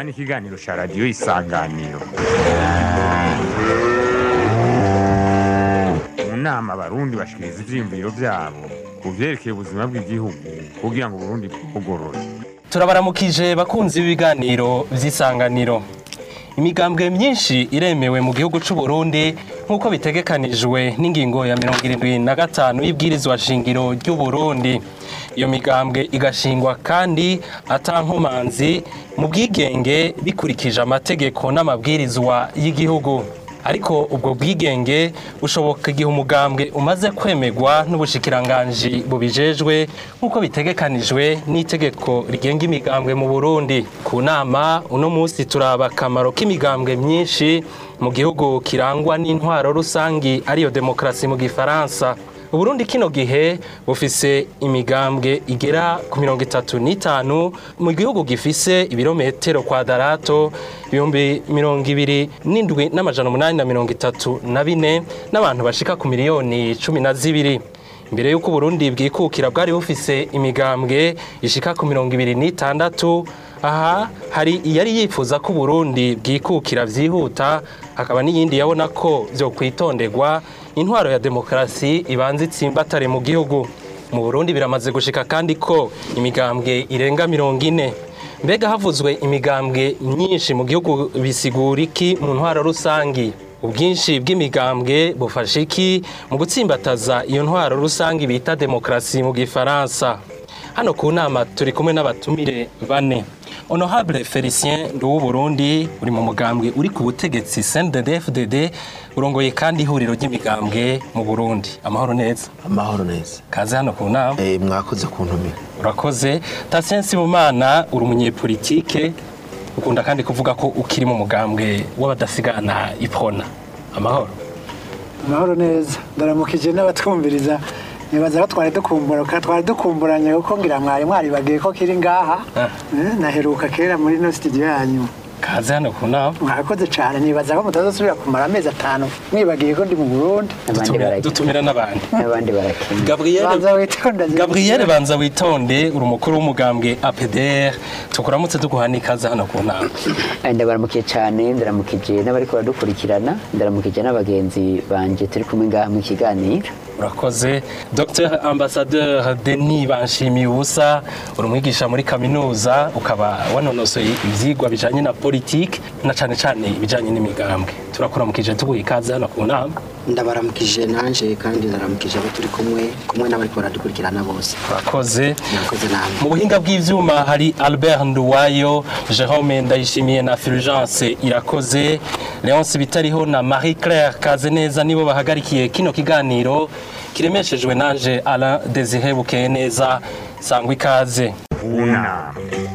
ni ikiganiro cya radiyo isanganiro mu nama abarundi bashikiriza ivyiyumviro vyabo ku vyerekeye ubuzima bw'igihugu kugira ngo uburundi bwugorore turabaramukije bakunzi b'ibiganiro vy'isanganiro imigambwe myinshi iremewe mu gihugu c'u Burundi nk'uko bitegekanijwe n'ingingo ya mirongo irindwi na gatanu y'ibwirizwa shingiro ry'u Burundi iyo migambwe igashingwa kandi atankomanzi mu bwigenge bikurikije amategeko n'amabwirizwa y'igihugu ariko ubwo bwigenge bushoboka igihe umugambwe umaze kwemerwa n'ubushikiranganji bubijejwe nk'uko bitegekanijwe n'itegeko rigenga imigambwe mu Burundi ku nama uno munsi turaba akamaro k'imigambwe myinshi mu gihugu kirangwa n'intwaro rusangi ariyo demokarasi mu gifaransa Uburundi kino gihe bufise imigambwe igera ku mirongo itatu n'itanu mu gihugu gifise ibirometero kwadarato ibihumbi mirongo ibiri n'indwi n'amajana umunani na mirongo itatu na bine n'abantu bashika ku miliyoni cumi na zibiri imbere y'uko Uburundi bwikukira bwari bufise imigambwe ishika ku mirongo ibiri n'itandatu aha hari iyari yifuza ko Burundi bwikukira vyihuta hakaba n'iyindi yabona ko vyo kwitonderwa intwaro ya demokarasi ibanza itsimbatare mu gihugu mu Burundi biramaze gushika kandi ko imigambwe irenga mirongo ine mbega havuzwe imigambwe myinshi mu gihugu bisigura iki mu ntwaro rusangi ubwinshi bw'imigambwe bufasha iki mu gutsimbataza iyo ntwaro rusangi bita demokarasi mu gifaransa hano ku nama turi kumwe n'abatumire bane honorable felicien nduwu burundi uri mu mugambwe uri ku butegetsi cndd urongoye kandi ihuriro ry'imigambwe mu burundi amahoro neza amahoro neza kaze hano ku nama eh mwakoze kuntumira urakoze tasien sibumana uri umunyepolitike ukunda kandi kuvuga ko ukiri mu mugambwe w'abadasigana ipona amahoro amahoro neza ndaramukije n'abatwumviriza nibaza ko twari dukumbura twari dukumburanye kuko ngira mwari mwaribagiye ko kiri ngaha Ah. Eh, naheruka kera muri no studio yanyu kaze hano ku nama mwakoze cyane nibaza ko mutazosubira kumara amezi atanu mwibagiye ko ndi mu Burundi abandi Dutumira- barakina dutumira n'abandi n'abandi barakina gabriel banza witonda Gabriel banza witonde uri umukuru w'umugambwe APDR tukuramutse tuguha n'ikaze hano ku nama Eh, ndabaramukiye cyane ndaramukije n'abariko baradukurikirana ndaramukije n'abagenzi banje turi kumwe ngaha mu kiganiro urakoze Dr Ambassadeur Denis Banshimiye ubusa uri umwigisha muri kaminuza ukaba wanonosoye ivyigwa bijanye na politike na cane cane ibijanye n'imigambwe turakuramukije tuguha ikaze hano ku nama ndabaramukije nanje kandi ndaramukije abo turi kumwe kumwe n'abari baradukurikirana bose urakoze murakoze namwe mu buhinga bw'ivyuma hari Albert Nduwayo Jerome Ndayishimiye na Fulgence Irakoze Leonce Bitariho na Marie Claire Kazeneza nibo bahagarikiye kino kiganiro kiremeshejwe nanje Alain Désiré Bukeye neza sangwa ikaze unama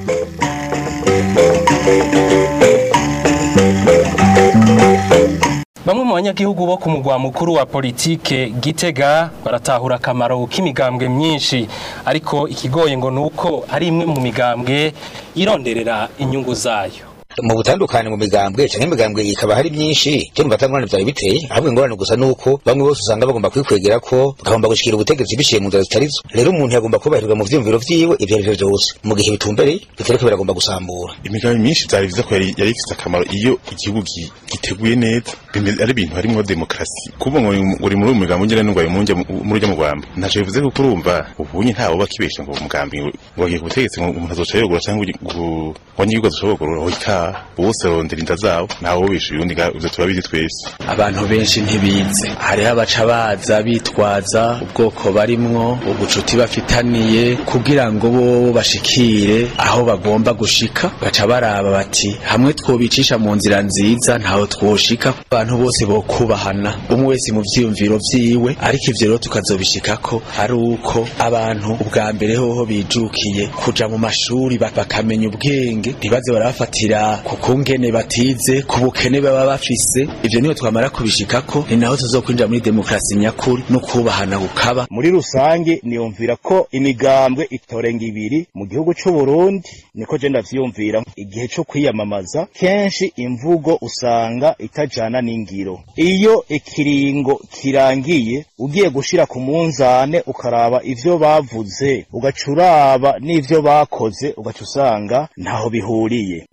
Bamwe mu banyagihugu bo ku mugwa mukuru wa politike Gitega baratahura akamaro k'imigambwe myinshi ariko ikigoye ngo nuko ari imwe mu migambwe yironderera inyungu zayo mu butandukane mu migambwe canke imigambwe ikaba hari myinshi cyo numva atangorane vyari biteye ahubwo ingorane gusa nuko bamwe bose usanga bagomba kwikwegera ko bagomba gushikira ubutegetsi biciye mu nzira zitarizo rero umuntu yagomba kubahirwa mu vyiyumviro vyiwe ivyo arivyo vyose mu gihe bitumbereye bitariko biragomba gusambura imigambi myinshi vyari vyiza ko yari yari ifise akamaro iyo igihugu gi- giteguye neza bimeze- ari ibintu harimwo demokarasi kuvuga ngo uri- uri muri uyu mugambi ungene n'ungwaye munjya muri urya mugwamba ntaco bivuze ko urumva ubunye ntawe uba kibesha ngo umugambi ngo wagiye ku butegetsi ngo umuntu azoca yogura cyangwa ugi- ngo wanyigihugu azoca yogura oika bose barondera inda zabo ntawe ubisha uyundi nga- ivyo turabizi twese abantu benshi ntibize hariho abaca baza bitwaza ubwoko barimwo ubucuti bafitaniye kugira ngo bo bashikire aho bagomba gushika baca baraba bati hamwe twobicisha mu nzira nziza ntaho twoshika abantu bose bokubahana umwe wese mu vyiyumviro vyiwe ariko ivyo rero tukazobishikako ari uko abantu ubwa mbere hoho bijukiye kuja mu mashuri ba- bakamenya ubwenge ntibaze barabafatira ku kungene batize ku bukene baba bafise ivyo niyo twamara kubishikako ni naho tuzokwinjira muri demokarasi nyakuri no kubahana kukaba muri rusange niyumvira ko imigambwe itorenga ibiri mu gihugu c'u Burundi niko je ndavyiyumvira igihe co kwiyamamaza kenshi imvugo usanga itajana n'ingiro iyo ikiringo kirangiye ugiye gushira ku munzane ukaraba ivyo bavuze ugaca uraba n'ivyo bakoze ugaca usanga ntaho bihuriye honorable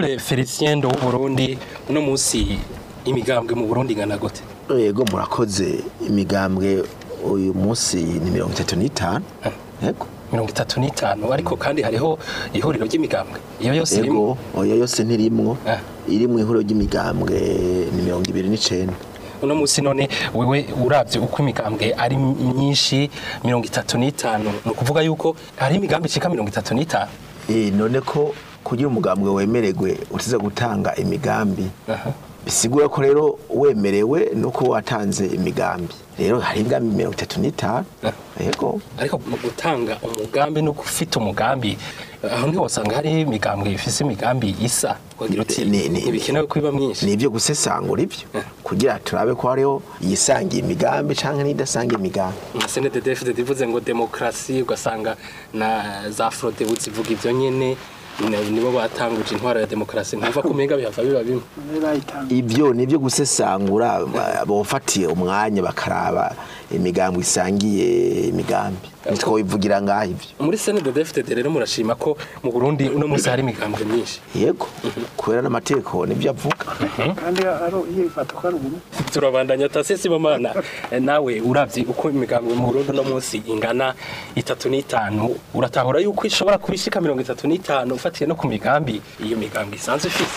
honorable felicien do w'uburundi uno munsi imigambwe mu burundi ingana gute yego murakoze imigambwe uyu munsi ni mirongo itatu n'itanu yego mirongo itatu n'itanu ariko kandi hariho ihuriro ry'imigambwe iyo yose irimo yego oya yose ntirimwo Ah. iri mu ihuriro ry'imigambwe ni mirongo ibiri n'icenda uno munsi none wewe uravye uko imigambwe ari myinshi mirongo itatu n'itanu ni ukuvuga yuko hari imigambi icika mirongo itatu n'itanu Eh, none ko kugira umugambwe wemererwe utiza gutanga imigambi bisigura ko rero wemerewe nuko watanze imigambi rero hari imigambi mirongo itatu n'itanu yego ariko mu gutanga umugambi no gufita umugambi aho niho wasanga hari imigambwe ifise imigambi isa wagira uti Ni- ni- ntibikenewe ko iba myinshi ni ibyo gusesangura ibyo kugira turabe ko hariho iyisangiye imigambi cyangwa n'idasangiye imigambi nka senededefide divuze ngo demokarasi ugasanga na za frodebu zivuga ivyo nyene ni- nibo batanguje intwaro ya demokarasi ntumva ko umenga bihava biba bimwe bayitanga ibyo ni ibyo gusesangura ba- bofatiye umwanya bakaraba imigambi isangiye imigambi nitwo bivugira ngaho ibyo muri senededefide rero murashima ko mu burundi uno munsi hari imigambwe myinshi yego kubera n'amategeko nibyo avuga kandi ari yifata ko ari umuntu turabandanya tasesi bomana nawe uravye uko imigambwe mu Burundi no munsi ingana itatu n'itanu uratahura yuko ishobora kubishika mirongo itatu n'itanu ufatiye no ku migambi iyo migambi isanzwe ifise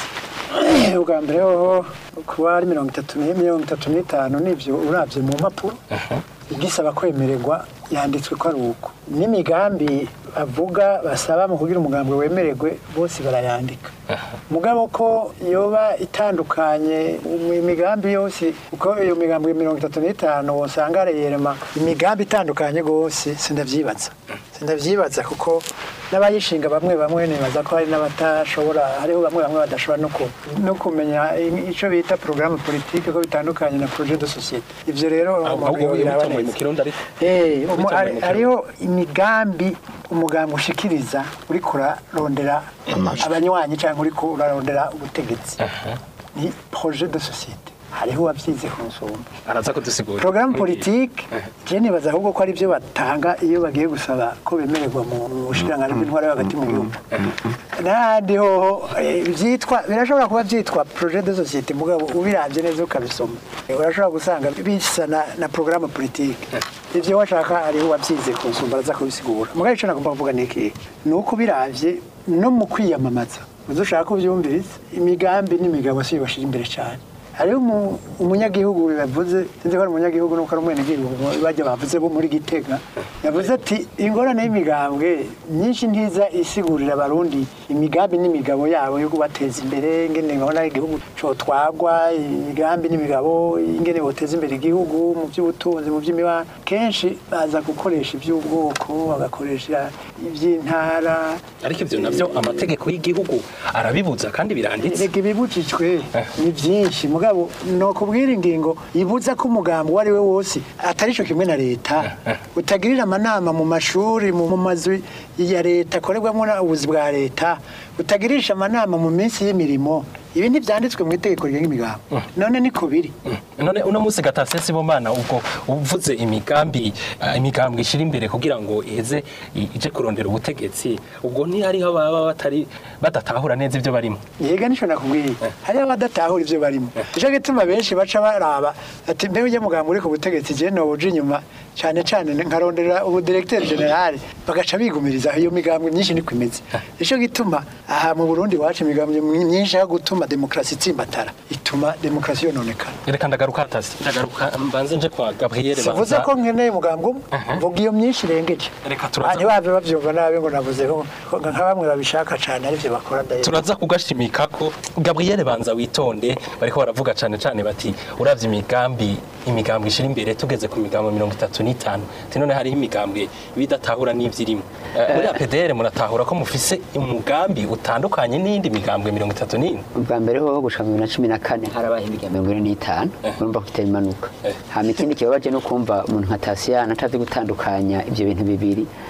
ubwa mbere hoho kuba ari mirongo itatu ni mirongo itatu n'itanu nibyo urabye mu mpapuro igisaba kwemererwa yanditswe ko ari uko n'imigambi bavuga basaba mu kugira umugambi wemererwe bose barayandika mugabo ko yoba itandukanye mu imigambi yose uko iyo migambi mirongo itatu n'itanu wosanga areyerema imigambi itandukanye rwose sindavyibaza sindavyibaza kuko n'abayishinga bamwe bamwe nibaza ko hari n'abatashobora hariho bamwe bamwe badashobora no ku- no kumenya ico bita programme politique ko bitandukanye na projet de société ivyo rero umuntu ahubwo yobiraba wimutomoye mu neza. kirundi ariko Eh, umu- Wimutomoye hari- mu Kirundi. hariho imigambi umugambi ushikiriza uriko urarondera abanywanyi cyangwa uriko urarondera ubutegetsi ni projet de société hariho uwabyize ku nsumba araza kudusigura programme politique je nibaza ahubwo ko ari byo batanga iyo bagiye gusaba ko bemererwa mu mu bushikiranganji bw'intwara yo hagati mu gihugu n'ahandi hoho eh, byitwa birashobora kuba byitwa projet de société mugabo ubiravye neza ukabisoma Eh, urashobora gusanga bisa na, na programme politique ivyo washaka hariho uwabyize ku nsumba araza kubisigura mugabo ico nagomba kuvuga ni iki ni uko biravye no mu kwiyamamaza uzoshaka kuvyumviriza imigambi n'imigabo si bashira imbere cyane hariho umu- umunyagihugu bibavuze sinzi ko ari umunyagihugu nuko ari umwenegihugu bajya bavuze bo muri gitega yavuze ati ingorane y'imigambwe myinshi ntiza isigurira abarundi imigambi n'imigabo yabo yo kubateza imbere ingene babona igihugu cotwagwa imigambi n'imigabo ingene boteza imbere igihugu mu by'ubutunzi mu by'imibano kenshi baza gukoresha iby'ubwoko bagakoresha iby'intara ariko ivyo navyo amategeko y'igihugu arabibuza kandi biranditse Erega ibibujijwe ni byinshi mugabo no kubwira ingingo ibuza ko umugambi uwo ari we wose atari cyo kimwe na leta utagirira amanama mu mashuri mu mu mazu ya leta akorerwamo ubuzi bwa leta utagirisha amanama mu minsi y'imirimo ibi ntibyanditswe mu itegeko rigenga imigambi none niko biri none uno munsi gatasesi bomana ubwo uvuze imigambi eh, imigambi ishira imbere kugira ngo iheze i- ije kurondera ubutegetsi ubwo ntihariho baba batari badatahura neza ivyo barimo yega nico nakubwiye hariho abadatahura ivyo barimo nico gituma benshi baca baraba ati mbe ujye mugambo uri ku butegetsi je noba uje inyuma cane cane nkarondera ubu directeur general bagaca bigumiriza iyo migambo myinshi niko imeze nico gituma aha mu Burundi wacu imigambo myinshi yo gutuma demokrasi itsimbatara ituma demokrasi yononekana reka ndagaruka hatasi ndagaruka mbanze nje kwa gabriele savuze ko nkeneye umugambo umwe mvuga iyo myinshi irengeje Reka turaza- ntibave bavyumva nabi ngo navuze ko ko nka bamwe babishaka cane arivyo bakora ndaye turaza kugashimika ko gabriele banza witonde bariko baravuga cane cane bati uravye imigambi imigambi ishira imbere tugeze ku migambo mirongo itatu n'itanu ati none hariho imigambwe bidatahura n'ivyirimo Eh, muri apdr muratahura ko mufise umugambi utandukanye n'iyindi migambwe mirongo itatu n'ine ubwa mbere ho gushika mu bibiri na cumi na kane harabaye imigambi mirongo ine n'itanu urumva ko itari imanuka hama ikindi kibabaje no kumva umuntu nka tasiyana atazi gutandukanya ivyo bintu bibiri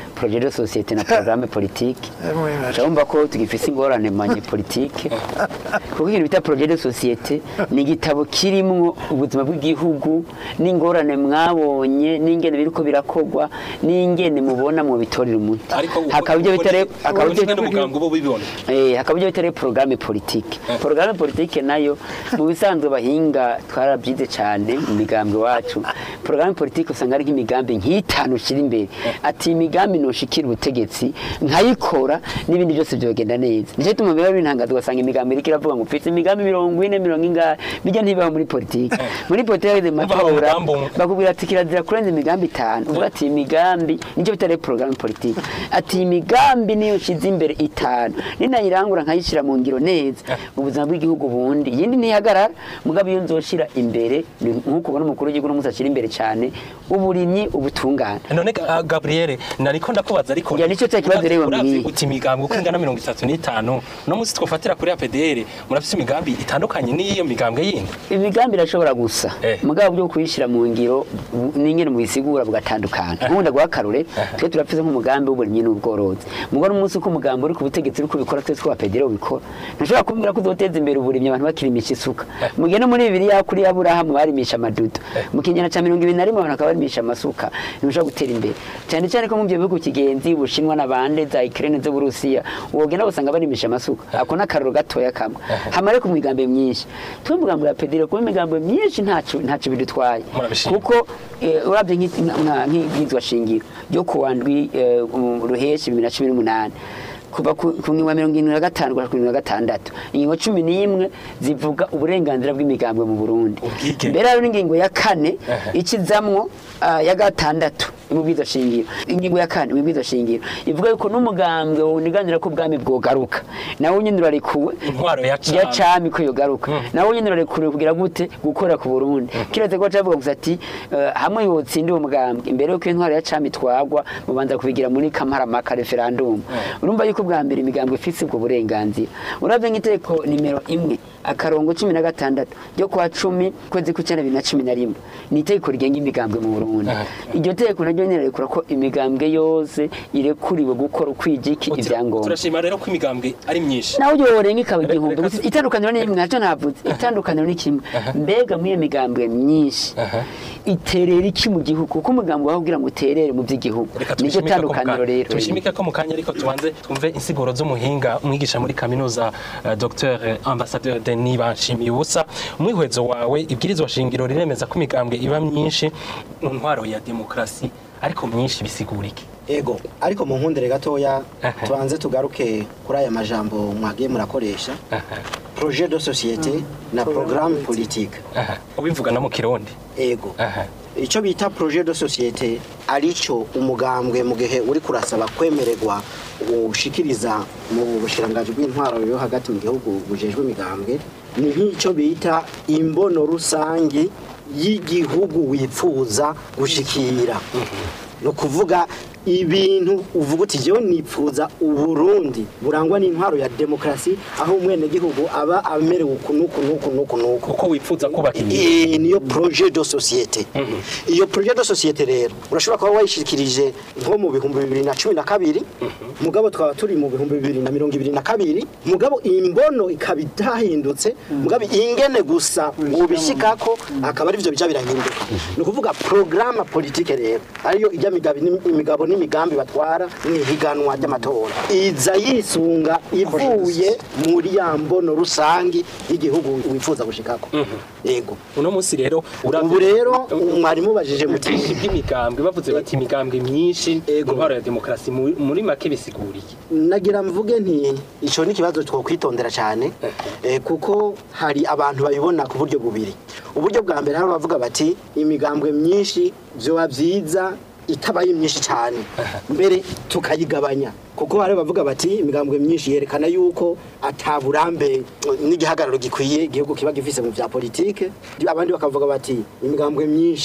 projet de société na programme politique urumva ko tugifise ingorane manye politike kuko ikintu bita projet de société ni igitabo kirimwo ubuzima bw'igihugu n'ingorane mwabonye n'ingene biriko birakogwa n'ingene mubona mu bitorera umuti hakaba ibyo bitare hakaba ibyo n'umuganga uba ubibona Eh, hakaba ibyo bitare programme politique programme politique nayo mu bisanzwe bahinga twarabyize cyane mu migambi wacu programme politique usanga ari nk'imigambi nk'itanu ushira imbere ati imigambi noshikira ubutegetsi nkayikora n'ibindi byose byogenda neza nicyo tuma biba bintangaza ugasanga imigambi iriko iravuga ngo mfite imigambi mirongo ine mirongo ingahe bijya ntibibaho muri politike muri politike hageze mu matora bakubwira ati kirazira kurenza imigambi itanu uvuga ati iyi migambi nicyo bitare programme politique ati iyi migambi niyo nshize imbere itanu ninayirangura nkayishyira mu ngiro neza ubuzima bw'igihugu bundi iyindi ntihagarara mugabo iyo nzoshira imbere ni nk'uko ubona umukuru w'igihugu n'umunsi ashyira imbere cyane uburimyi ubutungane none uh, Gabriel nariko ndakubaza ariko Ya, nicyo cya kibazo rero Uravye mbwiye. uti imigambi uko ingana mirongo itatu n'itanu no munsi twofatira kuri APDR murafise imigambi itandukanye n'iyo migambwe yindi imigambi irashobora gusa mugabo byo kuyishyira mu ngiro bu- n'ingene mubisigura bugatandukana nkunda guha akarore twe turafise nk'umugambi w'uburimyi n'ubworozi mugabo n'umunsi uko umugambi uri ku butegetsi uri kubikora twese twa pedero ubikora ntushobora kumbwira ko uzoteza imbere uburimyi abantu bakirimisha isuka mugihe no muri bibiliya kuri aburahamu barimisha amadudu mu kinyana cya mirongo ibiri na rimwe abantu bakaba barimisha amasuka ntushobora gutera imbere cyane cyane ko mu byo bihugu kigenzi ubushinwa n'abande za ikirene z'uburusiya wogenda usanga barimisha amasuka ako ni akararo gatoya kamwe hamare ku migambi myinshi twe umugambi wa pedero kuba imigambi myinshi ntaco ntaco bidutwaye Murabishima. kuko eh, urabye nk'i- nka- nk'ibwirizwa shingiro ryo kuwa ndwi eh, um, ruheshi bibiri na cumi n'umunani kuva ku ku ngingo ya mirongo irindwi na gatanu kugera ku ngingo ya gatandatu ingingo cumi n'imwe zivuga uburenganzira bw'imigambwe mu burundi mbere hariho n'ingingo ya kane ikizamwo ah, ya gatandatu mu bwizo shingiro ingingo ya kane mu bwizo shingiro ivuga yuko n'umugambwe wuniganira ko ubwami bwogaruka nawe nyine urarekuwe intwaro ya ya cami ko yogaruka nawe nyine urarekuwe kugira gute gukora ku burundi kiretse ko cavuga gusa ati eh, hamwe yotsinda uwo mugambwe imbere yuko intwaro ya cami twagwa mubanza kubigira muri kamaramaka referendum urumva yuko bwa mbere imigambwe ifise ubwo burenganzira uravye nk'iteko nimero imwe akarongo cumi na gatandatu ryo kwa cumi kwezi kw'icenda bibiri na cumi na rimwe ni itegeko rigenga imigambwe mu burundi iryo tegeko naryo nyene rirekura ko imigambwe yose irekuriwe gukora ukwijiki ivyangombwa turashima rero ko imigambwe ari myinshi nawe yorenga ikaba igihumbi gusa itandukaniro ni rimwe nacyo navuze itandukaniro ni kimwe mbega muri iyo migambwe myinshi iterera iki mu gihugu kuko umugambi wawe ugira ngo uterere mu by'igihugu nicyo tubishimike ko mu tandukaniro kanya- rero tubishimike ko mu kanya ariko tubanze twumve insiguro z'umuhinga umwigisha muri kaminuza uh, Dr Ambassadeur Denis Banshimiye ubusa umwihwezo wawe ibwirizwa shingiro riremeza ko imigambwe iba myinshi mu ntwaro ya demokrasi ariko myinshi bisigura iki ego ariko mu nkundire gatoya tubanze tugaruke kuri aya majambo mwagiye murakoresha projet de société na programme politique ubivuga no mu kirundi ego icyo bita projet de société arico umugambwe mu gihe uri kurasaba kwemererwa ushikiriza mu bushirangaji bw'intwaro yo hagati mu gihugu bujejwe imigambwe ni nk'icyo bita imbono rusange y'igihugu wifuza gushikira ni ukuvuga ibintu uvuga uti jewe nipfuza uburundi burangwa n'intwaro ya demokarasi aho umwenegihugu aba amerewe uku nuku nuku nuku nuku uko wifuza kubaka igihugu niyo projet de société iyo projet de société rero urashobora kuba wayishikirije nko mu bihumbi bibiri na cumi na kabiri mugabo twaba turi mu bihumbi bibiri na mirongo ibiri na kabiri mugabo imbono ikaba idahindutse mugabo ingene gusa ubishikako akaba arivyo bija birahinduka ni ukuvuga programme politique rero ariyo ijya migabo imigabo n'imigambi batwara mu ihiganwa ry'amatora iza yisunga ivuye muri ya mbono rusangi y'igihugu wifuza gushikako yego uno munsi rero ubu rero mwarimu bajije muti by'imigambwe bavuze bati imigambwe myinshi mu ntwaro ya demokarasi mu- muri make bisiguriye nagira mvuge nti icyo ni ikibazo twakwitondera cyane eh, kuko hari abantu babibona ku buryo bubiri uburyo bwa mbere hari abavuga bati imigambwe myinshi byoba byiza itabaye myinshi cyane mbere tukayigabanya kuko hari abavuga bati imigambwe myinshi yerekana yuko ataburambe n'igihagararo gikwiye igihugu kiba gifise mu bya politike abandi bakavuga bati imigambwe myinshi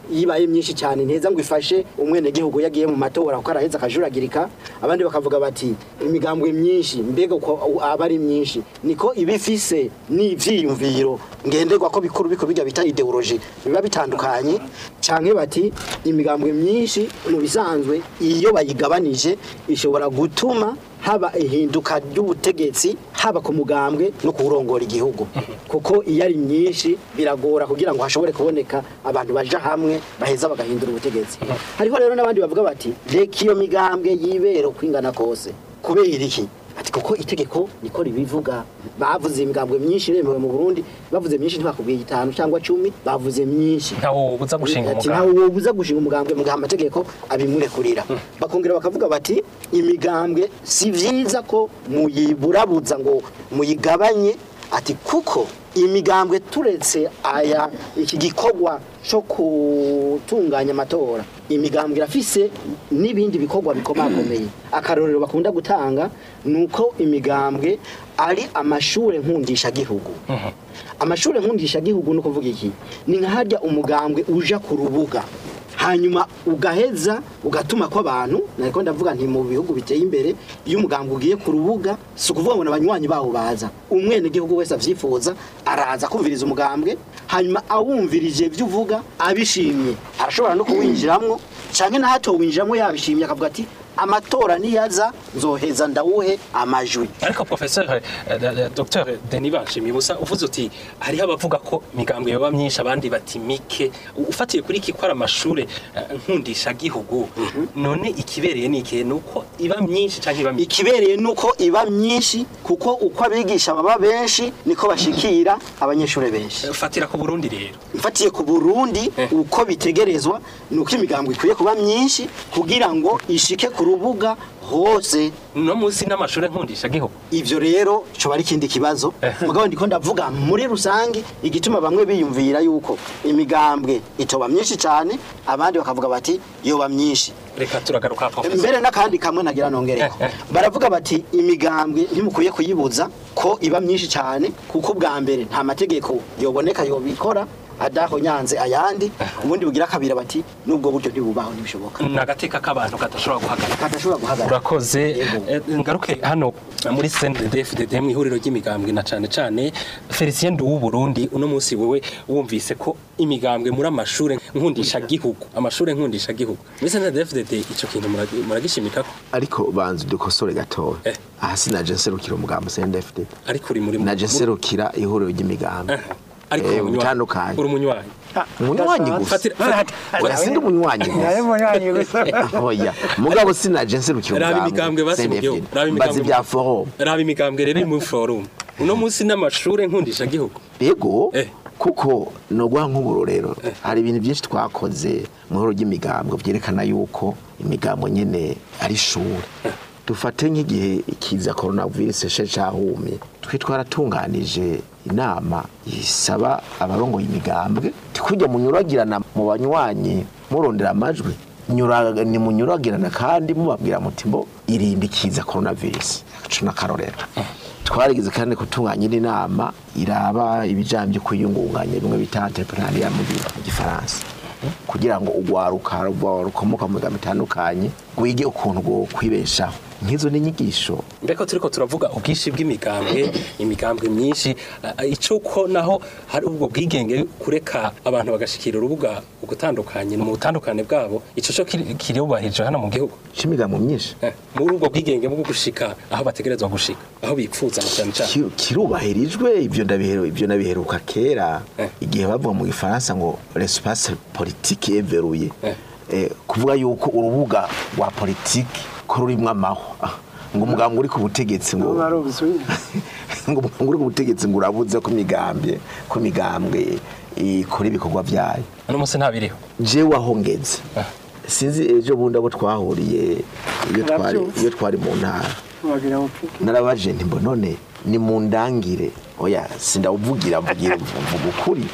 yibaye myinshi cyane nteza ngo ifashe umwene gihugu yagiye mu matora kuko araheza akajuragirika abandi bakavuga bati imigambwe myinshi mbega uko aba ari myinshi niko ibifise n'ivyiyumviro ngenderwa ko bikuru biko bijya bita ideology biba bitandukanye canke bati imigambwe myinshi mu bisanzwe iyo bayigabanije ishobora gutuma haba ihinduka ry'ubutegetsi haba ku mugambwe no kurongora igihugu kuko iyo ari myinshi biragora kugira ngo hashobore kuboneka abantu baja hamwe baheza bagahindura ubutegetsi hariho rero n'abandi bavuga bati reka iyo migambwe yibera uko ingana kose kubera iki ati kuko itegeko niko ribivuga bavuze imigambwe myinshi iremewe mu Burundi bavuze myinshi ntibakubwiye itanu cyangwa cumi bavuze myinshi ntawo ubuza gushinga ati umugambwe ntawe wobuza gushinga umugambwe mu gihe amategeko abimurekurira bakongera bakavuga bati imigambwe si vyiza ko muyiburabuza ngo muyigabanye ati kuko imigambwe turetse aya iki gikorwa cyo gutunganya amatora imigambwe irafise n'ibindi bikorwa bikomakomeye akarorero bakunda gutanga ni uko imigambwe ari amashure nkundishagihugu amashure nkundishagihugu ni ukuvuga iki ni nka harya umugambwe uja ku rubuga hanyuma ugaheza ugatuma ko abantu nariko ndavuga nti mu bihugu biteye imbere iyo umugambwe ugiye ku rubuga si ukuvuga ngo n'abanywanyi bawo baza umwene gihugu wese avyifuza araza kumviriza umugambwe hanyuma awumvirije ibyo uvuga abishimye arashobora no kuwinjiramwo canke nahato winjiramwo yabishimye akavuga ati amatora niyaza nzoheza ndawuhe amajwi ariko professeur eh, eh, dr denis banshimiye ubusa uvuze uti hariho abavuga ko imigambwe yoba myinshi abandi bati mike ufatiye kuri iki ko ari amashure eh, nkundisha gihugu none ikibereye ni ikihe nuko iba myinshi canke iba mike ikibereye nuko iba myinshi kuko uko abigisha baba benshi niko bashikira abanyeshuri benshi fatira ku burundi rero mfatiye ku burundi uko bitegerezwa ni uko imigambo ikwiye kuba myinshi kugira ngo ishike ku rubuga hose no munsi n'amashure nkundisha gihugu ivyo rero coba ari ikindi kibazo mugabo ndiko ndavuga muri rusangi igituma bamwe biyumvira yuko imigambwe itoba myinshi cyane abandi bakavuga bati yoba myinshi reka turagaruka professeur mbere n'akandi kamwe nagira nongereko baravuga bati imigambwe ntimukwiye kuyibuza ko iba myinshi cyane kuko ubwa mbere nta mategeko yoboneka yobikora adaho nyanze ayandi ubundi bugira kabira bati nubwo buryo ntibubaho ntibishoboka ni agateka k'abantu kadashobora guhagarara kadashobora guhagarara urakoze Eh, ngaruke hano muri CNDD-FDD mu ihuriro ry'imigambwe na cane cane Felicien Nduwu Burundi uno munsi wewe wumvise ko imigambwe muri amashure nkundisha gihugu amashure nkundisha gihugu muri CNDD-FDD ico kintu muragi- muragishimikako ariko banza udukosore gatoya Eh. aha sinaje nserukira umugambo CNDD-FDD ariko uri muri naje nserukira ihuriro ry'imigambi Eh, ariko Eh, uri umunywanyi. bitandukanye. uri umunywanyi umunywanyi gusa Fatira- fatira- Oya, sindi umunywanyi nawe gusa munywanyi gusa oya mugabo sinaje nserukira raba umugambi imigambwe basi mu gihugu CNDD-FDD. raba mbazi imigambwe bya forum raba imigambwe rero iri muri forum uno munsi n'amashure nkundisha gihugu yego Eh. kuko no guha nk'uburorero hari ibintu byinshi twakoze mu ihuriro ry'imigambo byerekana yuko imigambo nyene ari ishuri dufate nk'igihe ikiza coronavirus she cahumye twe twaratunganije inama isaba abarongoye imigambwe tikujya munyuragirana mu banywanyi murondera amajwi nyura- ni munyuragirana kandi mubabwira muti mbo irinde ikiza coronavirus aco n'akarorero twarigeze kandi gutunganya indi nama iraba ibijanye byo kwiyungunganya bimwe bita entrepreneuria mu gi- mu gifaransa kugira ngo urwaruka ruba- rukomoka mu migambo itandukanye rwige ukuntu rwo kwibeshaho nk'izo ni inyigisho mbeko turiko turavuga ubwinshi bw'imigambwe imigambwe myinshi eh, ico ko naho hari ubwo bwigenge kureka abantu bagashikira urubuga ugutandukanye mu butandukane bwabo ico co kiri- kirubahirije hano mu gihugu c'imigambo myinshi Eh, muri ubwo bwigenge bwo gushika aho bategerezwa gushika aho bipfuza na cyane cyane Ki- kirubahirijwe ibyo ndabiheru ibyo nabiheruka kera Eh. igihe bavuga mu gifaransa ngo l'espace politique éveruye Eh. eh, kuvuga yuko urubuga rwa politiki ko rurimwo amahwa Ah, ngo umugambwe uri ku butegetsi ngo uba ari ubusubire ngo umugambwe uri ku butegetsi ngo urabuze ko imigambwe ko imigambwe ikora ibikorwa byayo uno munsi ntabiriho jewe aho ngeze sinzi ejo bundi abo twahuriye iyo twari Arabyumva. iyo twari mu ntara wagira ngo narabaje nti mbo none ni mu ndangire oya sindawuvugira mvugira mvuga ukuri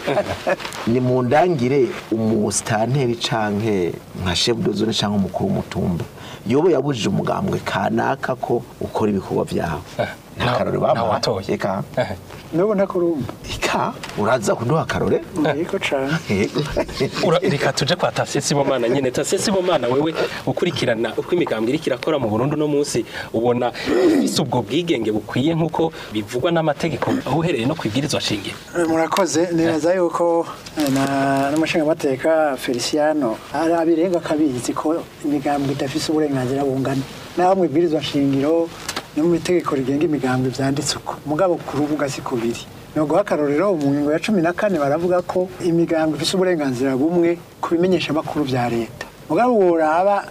ni mu ndangire umusitanteri canke nka chef de zone canke umukuru w'umutumba yobo yabujije umugambwe kanaka ko ukora ibikorwa vyawe nta karore bamuha eka nubu ntakurumva eka uraza kuduha akarore yego cane Ura- reka tuje kwa Tasiye Sibomana nyene Tasiye Sibomana wewe ukurikirana uko imigambwe iriko irakora mu Burundi no munsi ubona ifise ubwo bwigenge bukwiye nkuko bivugwa n'amategeko aho uhereye no kwibwirizwa shingiro murakoze nibaza yuko eh, na n'umushingamateka feliciano ari abirenga akabizi ko imigambwe idafise uburenganzira bungana naho mu ibwirizwa nshingiro no mu itegeko rigenga imigambwe vyanditse uko mugabo ku rubuga si kubiri ni uguha akarorero mu ngingo ya cumi na kane baravuga ko imigambwe ifise uburenganzira bumwe ku bimenyeshamakuru vya leta mugabo woraba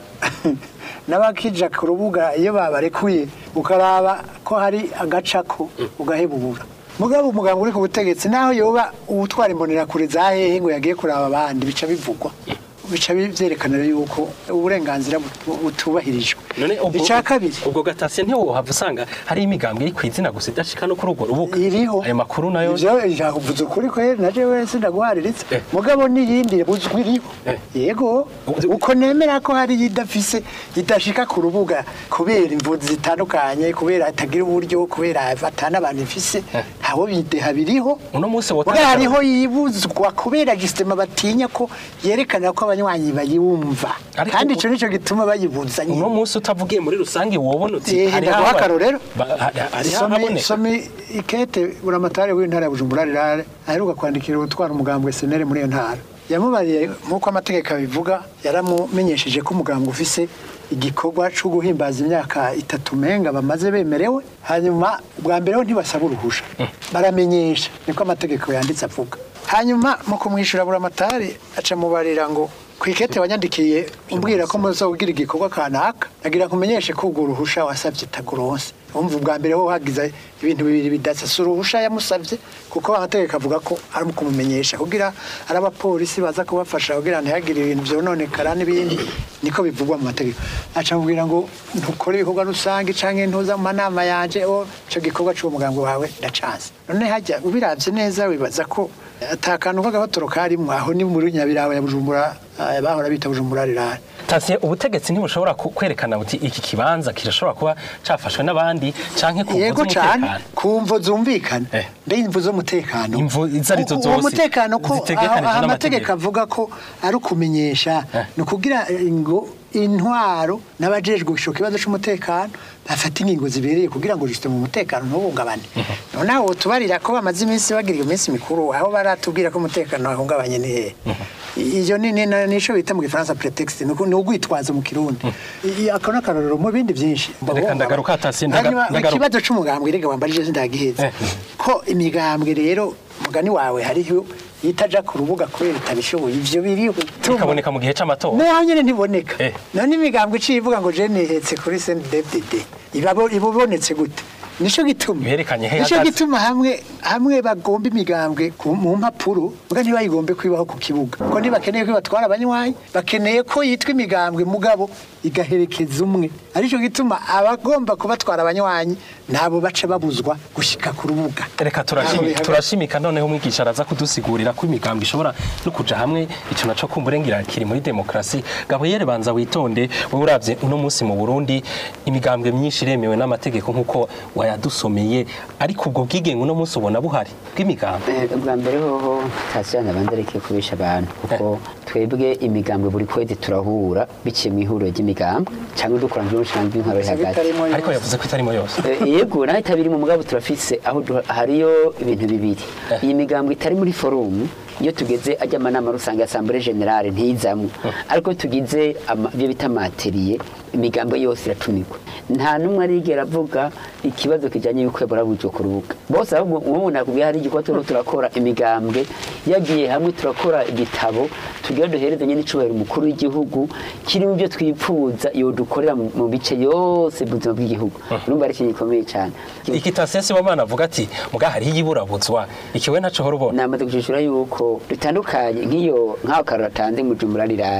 n'abakija ku rubuga iyo babarekuye ukaraba ko hari agacako ugahebubura mugabo umuganga uri ku butegetsi naho yoba uwutwara imbonerakure za hehe ngo yagiye kuraba abandi bica bivugwa bica byerekana yuko uburenganzira butu- butubahirijwe none ubwo icya kabiri ubwo gatasiye ntiwohava usanga hari imigambwe iri kwizina gusa idashika no kuri urwo rubuga iriho ayo makuru nayo ivyo yavuze ukuri kweri naje wese ndaguhariritse Eh. mugabo n'iyindi buzwi iriho Eh. yego uko nemera ko hari idafise idashika ku rubuga kubera imvuzi zitandukanye kubera atagira uburyo kubera atana abantu ifise ntawo bideha biriho uno munsi Muga wotanga hariho yibuzwa kubera gisitema batinya ko yerekana ko abanywanyi bayiwumva Ariko kandi u- ico nico gituma bayibuza uno nyine munsi utavugiye muri rusange wobona uti Eh, hari ndaguha aho- akarorero. ba- ha- hari aho Somi- haboneka somi ikete buramatari w'intara ya bujumbura rirare aheruka kwandikira utwara umugambwe senere muri iyo ntara yamubariye nk'uko amategeko abivuga yaramumenyesheje ko umugambwe ufise igikorwa cyo guhimbaza imyaka itatu menga bamaze bemerewe hanyuma bwa mbere ho ntibasaba uruhusha baramenyesha niko amategeko yanditse avuga hanyuma mu kumwishyura buramatari aca mubarira ngo ku ikete wanyandikiye umbwira ko muzawugira igikorwa kanaka agira nkumenyeshe ko urwo ruhusha wasabye taguronse umva ubwa mbere ho hagize ibintu bibiri bidasa si uruhusha yamusabye kuko amategeko avuga ko ari mu kumumenyesha kugira ari abapolisi baza kubafasha kugira ntihagire ibintu byononekara n'ibindi niko bivugwa mu mategeko aca mubwira ngo ntukore ibikorwa rusange canke ntuza mu manama yanje o ico gikorwa c'uwo mugambi wawe ndacanze none hajya ubiravye neza wibaza ko atakantu k'agabatoro karimwo aho ni muri nyabirawe ya bujumbura eh, bahora bita bujumbura rirare Tasiye ubutegetsi ntibushobora ku- kwerekana buti iki kibanza kirashobora kuba cafashwe n'abandi canke ku yego mvo cyane z'umutekano ku mvo zumvikana Eh. mbe imvo z'umutekano Imvo izo arizo uwo zose mutekano ko zitegekanijwe aho- aho n'amategeko. amategeko avuga ko ari ukumenyesha Eh. ni ukugira ngo intwaro n'abajejwe ico kibazo c'umutekano bafata ingingo zibereye kugira ngo jisite mu mutekano ntuhungabane noneho tubarira ko bamaze iminsi bagira iyo minsi mikuru aho baratubwira ko umutekano wahungabanye ni hehe iyo ni ni- ni- nico bita mu gifaransa pretext ni uku- ni ugwitwazo mu kirundi I- ako ni akarorero mu bindi byinshi Reka ndagaruka hasi, ndaga- Hanyuma ndagaruka. ikibazo c'umugambwe rega wambarije sindagiheza Eh. ko imigambwe rero mugani wawe hariho itaja ku rubuga kubera itabishoboye ivyo biriho bikaboneka mu gihe c'amatora naho nyene ntiboneka Eh. none imigambwe iciye ivuga ngo je nihetse kuri CNDD-FDD ibabo ibubonetse gute nico gituma Yerekanye he nico hagaze. gituma hamwe hamwe bagomba imigambwe ku- mu mpapuro muga ntibayigombe kwibaho ku kibuga ko ntibakeneye ko batwara abanywanyi bakeneye ko yitwa imigambwe mugabo igaherekeza umwe arico gituma abagomba kubatwara abanywanyi nabo baca babuzwa gushika ku rubuga reka Ntaho turashimika bihagaze. turashimika noneho umwigisha araza kudusigurira ko imigambi ishobora no kuja hamwe ico naco kumburengira kiri muri demokrasi gaboyere banza witonde wowe uravye uno munsi mu Burundi imigambwe myinshi iremewe n'amategeko nkuko wayadusomeye ariko ubwo bwigenge uno munsi ubona buhari bw'imigambi Eh, ubwa mbere hoho tasiyana abanza areke kubisha abantu kuko twebwe imigambwe buri kwezi turahura biciye mu ihuriro ry'imigambwe cyangwa dukora nk'umushinga w'intwaro iri hagati bitarimo ariko yavuze ko itarimo yose Eh, yego naho itabiri mu mugabo turafise aho du- hariyo ibintu bibiri iyi migambwe itari muri forumu iyo tugeze ajya amanama rusange ya asambure generale ntizamwo ariko tugize ama- ibyo bita materiye imigambo yose iratumirwa nta n'umwe arigera avuga ikibazo kijyanye y'uko burabujwe ku rubuga bose ahubwo nk'ubu nakubwiye hari igikorwa turimo turakora imigambwe yagiye hamwe turakora igitabo tugira duherezanye n'icubahiro umukuru w'igihugu kirimo ibyo twipfuza iyo dukorera mu mu bice yose buzima bw'igihugu urumva ari ikintu gikomeye cyane ikitasiyo sibomana avuga ati muga hariho iyiburabuzwa ikiwe ntaco hora ubona namaze gushishura yuko bitandukanye nk'iyo nk'aho karoro atanze mu jumbura rirara Eh.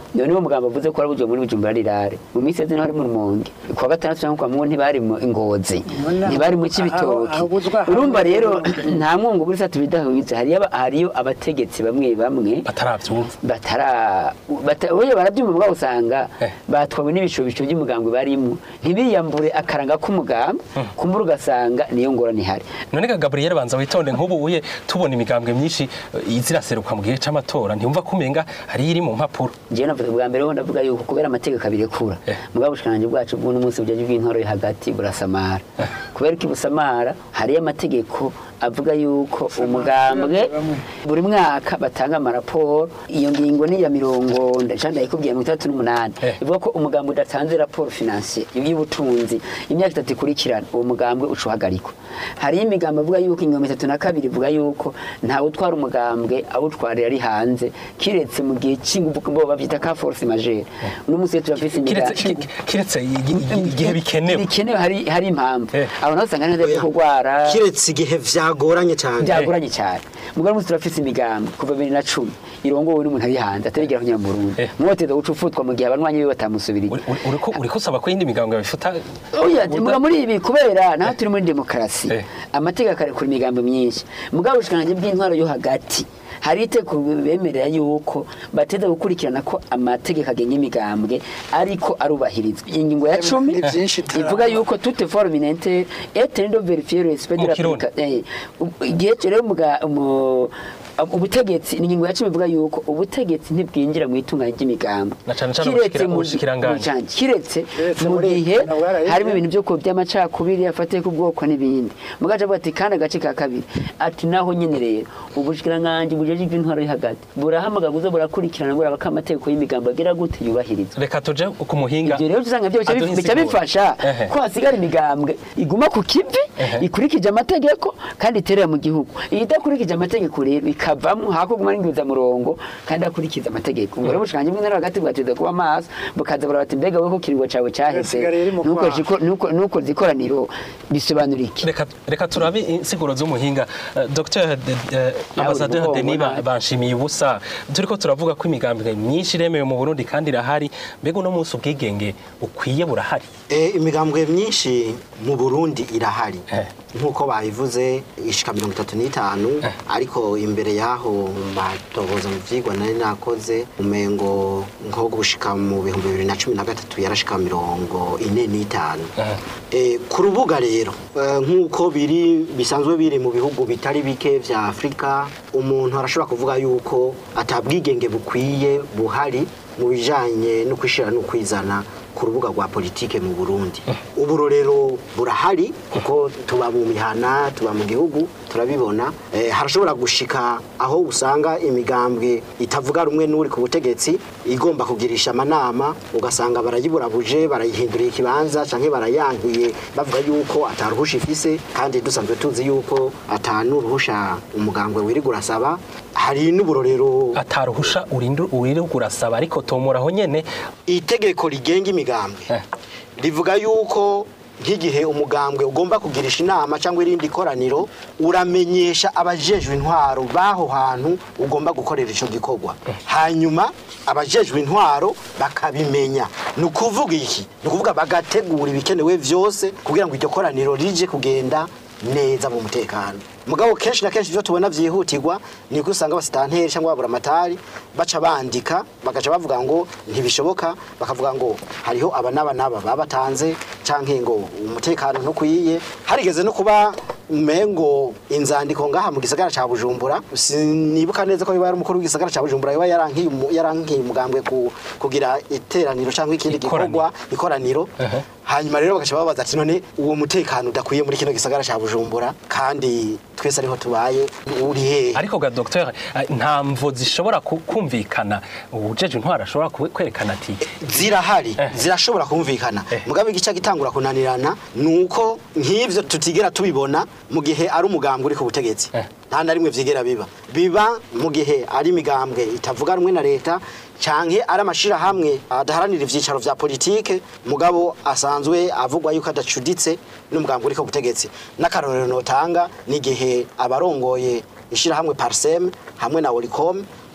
none uwo mugabo avuze ko arabujwe muri bujumbura rirare mu minsi yeze ntibari mu rumonge kuwa gatandatu cyangwa kwa mungu ntibari mu ingozi ntibari mu kibitoki aho buzwa hamwe urumva rero n'ubundi. nta mwungu buri satu bidahuye hariyo aba- hariyo abategetsi bamwe bamwe batarabyumva batara bata- oye barabyumva mugabo usanga Eh. batwawe n'ibishobisho by'umugambwe barimo ntibiyambure akaranga k'umugambwe kumbura ugasanga niyo ngorane ihari none ga Gabriel banza witonde nk'ubu uye tubona imigambwe myinshi eh, iziraseruka mu gihe c'amatora ntiyumva ko umenga hari iri mu mpapuro jewe navuze bwa mbere ho ndavuga yuko kubera amategeko abirekura Eh. mugabo ubushikanje bwacu bw'uno munsi bujaje bw'intoro yo hagati burasamara kubera ko ibusamara hariyo amategeko avuga yuko umugambwe buri mwaka batanga amaraporo iyo ngingo ni iya mirongo ndacanda yikubwiye mirongo itandatu n'umunani Eh. ivuga ko umugambwe udatanze raporo finansiye y'ubutunzi imyaka itatu ikurikirana uwo mugambwe uca uhagarikwa hariyo imigambi avuga yuko ingingo itatu na kabiri ivuga yuko ntawe utwara umugambwe awutwarira ari hanze kiretse mu gihe cy'ingufu bo babyita ka force majeure uno munsi rero turafise kiretse imigambi ki- kiretse igi- igi- igihe bikenewe bikenewe hari hari impamvu Eh. abantu basanga neza byo kurwara kiretse igihe vyagoranye cyane byagoranye cyane mugabo munsi turafise imigambi kuva bibiri na cumi irongowe n'umuntu ari hanze atarigera kunyura mu Burundi Eh. mwoteza guca ufutwa mu gihe abanywanyi be batamusubiriye Uri- uri- uriko uriko usaba ko iyindi migambwe yabifuta oya muga muri ibi kubera naho turi muri demokarasi Eh. amategeko akarekura imigambi myinshi mugabo ubushikiranganji bw'intwaro yo hagati hari iteko bemerera yuko bateza gukurikirana ko amategeko agenga imigambwe ariko arubahirizwa ingingo ya cumi Ni byinshi turaba. ivuga yuko toute forme inente est tendo vérifier le respect de Mu la Kirundi. eh, igihe cyo rero muga- mu- ubutegetsi ni ingingo ya cumi ivuga yuko ubutegetsi ntibwinjira mu itunganya ry'imigambi Na cane cane Kiretse ubushikira- mu- ubushikiranganji. mu canke. kiretse Kiretse mu muri- gihe na bwaraheze. harimo ibintu byo ku by'amacakubiri afatiye ku bwoko n'ibindi mugace avuga ati kandi agace ka kabiri ati naho nyine rero ubushikiranganji bujeje iby'intwaro yo hagati burahamagara buze burakurikirana buraba ko amategeko y'imigambi agira gute yubahirizwa reka tuje ku muhinga ibyo rero usanga byo bica aduha bif- bica insiguro. bifasha Ehe. ko hasigara imigambwe iguma ku kivi Ehe. ikurikije amategeko kandi iterera mu gihugu iyi idakurikije amategeko rero ikavamo hakuguma n'ingwizamurongo kandi akurikiza amategeko ubwo rero ubushikiranganji bw'intara hagati bwateza kuba maso bukaza burabati mbega we ko kiringo cawe caheze Hasigara iri mu nuko kwaha. jiko- nuko- nuko zikoraniro bisobanura iki reka reka turabe insiguro z'umuhinga Eh, Dr Nawe Ambassadeur uri Denis guhomba. Ba- banshimiye ubusa turiko turavuga ko imigambwe myinshi iremewe mu Burundi kandi irahari mbega uno munsi ubwigenge ukwiye burahari Eh, imigambwe myinshi mu Burundi irahari Eh. nk'uko babivuze ishika mirongo itatu n'itanu ariko imbere y'aho mu matohoza mu vyigwa nari nakoze umengo nko gushika mu bihumbi bibiri na cumi na gatatu yarashika mirongo ine n'itanu Eh, ku rubuga rero eh, nk'uko biri bisanzwe biri mu bihugu bitari bike vya afurika umuntu arashobora kuvuga yuko atabwigenge bukwiye buhari mu bijanye no kwishira no kwizana ku rubuga rwa politike mu Burundi ubu rero burahari kuko tuba mu mihana tuba mu gihugu turabibona eh, harashobora gushika aho usanga imigambwe itavuga rumwe n'uri ku butegetsi igomba kugirisha amanama ugasanga barayiburabuje barayihinduriye ikibanza canke barayankiye bavuga yuko ataruhusha ifise kandi dusanzwe tuzi yuko atanuruhusha umugambwe wirirwa urasaba hari n'uburorero ataruhusha urindu uririrwa urasaba ariko tomoraho nyene itegeko rigenga imigambwe Eh. rivuga yuko nk'igihe umugambwe ugomba kugirisha inama cyangwa irindi koraniro uramenyesha abajejwe intwaro b'aho hantu ugomba gukorera icyo gikorwa hanyuma abajejwe intwaro bakabimenya ni ukuvuga iki ni ukuvuga bagategura ibikenewe byose kugira ngo iryo koraniro rije kugenda neza mu mutekano mugabo kenshi na kenshi ibyo tubona byihutirwa ni uko usanga abasitanteri cyangwa aburamatari baca bandika bagaca bavuga ngo ntibishoboka bakavuga ngo hariho aba n'aba n'aba baba batanze cyangwa ngo umutekano ntukwiye harigeze no kuba umengo inzandiko ngaha mu gisagara ca Bujumbura sinibuka neza ko biba ari umukuru w'igisagara ca Bujumbura yoba yarankiye umu- yarankiye umugambwe ku, kugira iteraniro cyangwa ikindi Ikoraniro. gikorwa ikoraniro Ehe. hanyuma rero bagaca babaza ati none uwo mutekano udakwiye muri kino gisagara ca Bujumbura kandi twese ariho tubaye uri hehe ariko ga docteur eh, nta mvo zishobora ku- kumvikana ujeje intwara ashobora kwe- kwerekana ati zirahari Eh. zirashobora kumvikana Eh. mugabe igice gitangura kunanirana nuko nk'ivyo tutigera tubibona mu gihe ari umugambwe uri ku butegetsi Eh. nta na rimwe vyigera biba biba mu gihe ari imigambwe itavuga rumwe na leta canke ari amashirahamwe adaharanira ivyicaro vya politike mugabo asanzwe avugwa yuko adacuditse n'umugambwe uri ku butegetsi n'akarorero notanga n'igihe abarongoye ishirahamwe parsem hamwe na Olicom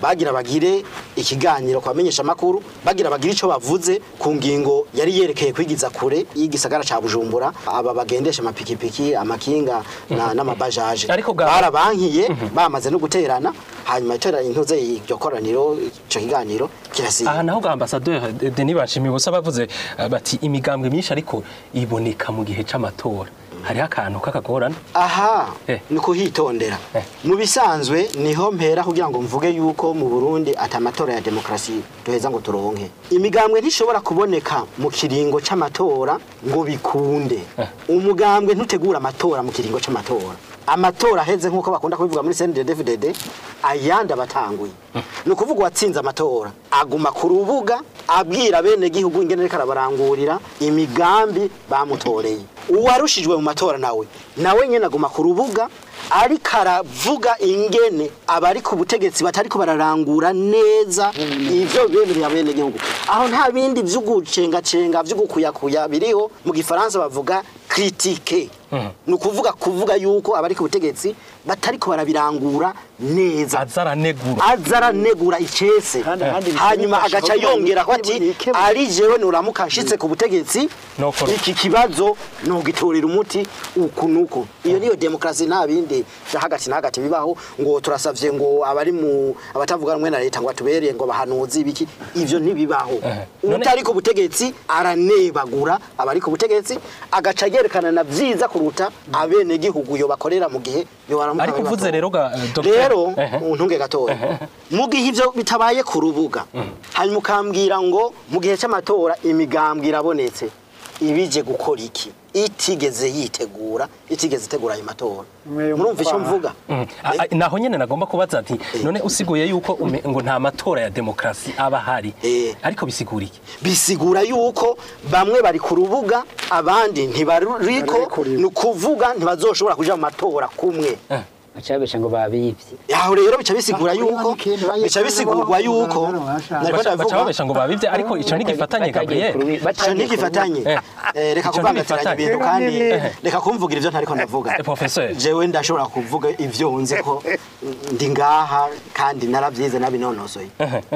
bagira bagire ikiganiro ku bamenyesha amakuru bagira bagire icyo bavuze ku ngingo yari yerekeye kwigiza kure y'igisagara ca bujumbura aba bagendesha amapikipiki amakinga na- n'amabajaje Ariko ga- barabankiye bamaze no guterana hanyuma iterana intuze iryo koraniro ico kiganiro kirasiga aha naho ga ambasaderi Denis Banshimibusa bavuze eh, bati imigambwe myinshi ariko iboneka mu gihe c'amatora hariho akantu k'akagorane aha Eh. ni kuhitondera Eh. mu bisanzwe niho mpera kugira ngo mvuge yuko mu burundi ati amatora ya demokarasi duheza ngo turonke imigambwe ntishobora kuboneka mu kiringo c'amatora ngo bikunde umugambwe ntutegura amatora mu kiringo c'amatora amatora aheze nk'uko bakunda kubivuga muri CNDD-FDD ayandi abatanguye ni ukuvuga uwatsinze amatora aguma ku rubuga abwira bene gihugu ingene ariko arabarangurira imigambi bamutoreye uwarushijwe mu matora nawe nawe nyene aguma ku rubuga ariko aravuga ingene abari ku butegetsi batariko bararangura neza ivyo bemerera bene gihugu aho nta bindi vy'ugucengacenga vy'ugukuyakuya biriho mu gifaransa bavuga critique ni ukuvuga kuvuga yuko abari ku butegetsi batariko barabirangura neza aza aranegura aza aranegura icese Kandi- kandi hanyuma bifasha agaca kugira ngo yongera ko ati yikemure. ari jewe nuramuka nshitse ku butegetsi Nokora. iki kibazo nugitorera umuti uku nuku iyo niyo demokarasi nta bindi vya hagati na hagati bibaho ngo turasavye ngo abari mu abatavuga rumwe na leta ngo atubereye ngo bahanuzi ibiki ivyo ntibibaho Eh. None- utari ku butegetsi aranebagura abari ku butegetsi agaca yerekana na vyiza kuruta abene gihugu yo bakorera mu gihe yo baramuka ariko uvuze babibatora. rero ga eh, Dr. rero Ehe. untunge gatoya mu gihe ivyo bitabaye ku rubuga hanyuma ukambwira ngo mu gihe c'amatora imigambwe irabonetse ibije gukora iki itigeze yitegura itigeze itegura ayo matora Mwe murumva icyo mukwaha. mvuga Mm. A- a- naho nyene nagomba kubaza ati none usiguye yuko ume- ngo nta matora ya demokarasi aba ahari Eh. ariko bisigura iki bisigura yuko bamwe bari ku rubuga abandi ntibariko Ntibarikuriwe. ni ukuvuga ntibazoshobora kuja mu matora kumwe bacabesha ngo babivye aho rero bica bisigura Bakuriwe yuko n'ikintu bayitanga bica bisigurwa baho yuko kugaragara bashaka. nariko baca ndavuga babesha ngo babivye ariko ico ntigifatanye Gabriel ico ntigifatanye Eh. Eh, reka Ico kuvangatiranya ntigifatanye. ibintu kandi Eh. reka kumvugira ivyo ntariko ndavuga Eh, professeur. jewe ndashobora kuvuga ivyo nzi ko ndi ngaha kandi naravyize nabinonosoye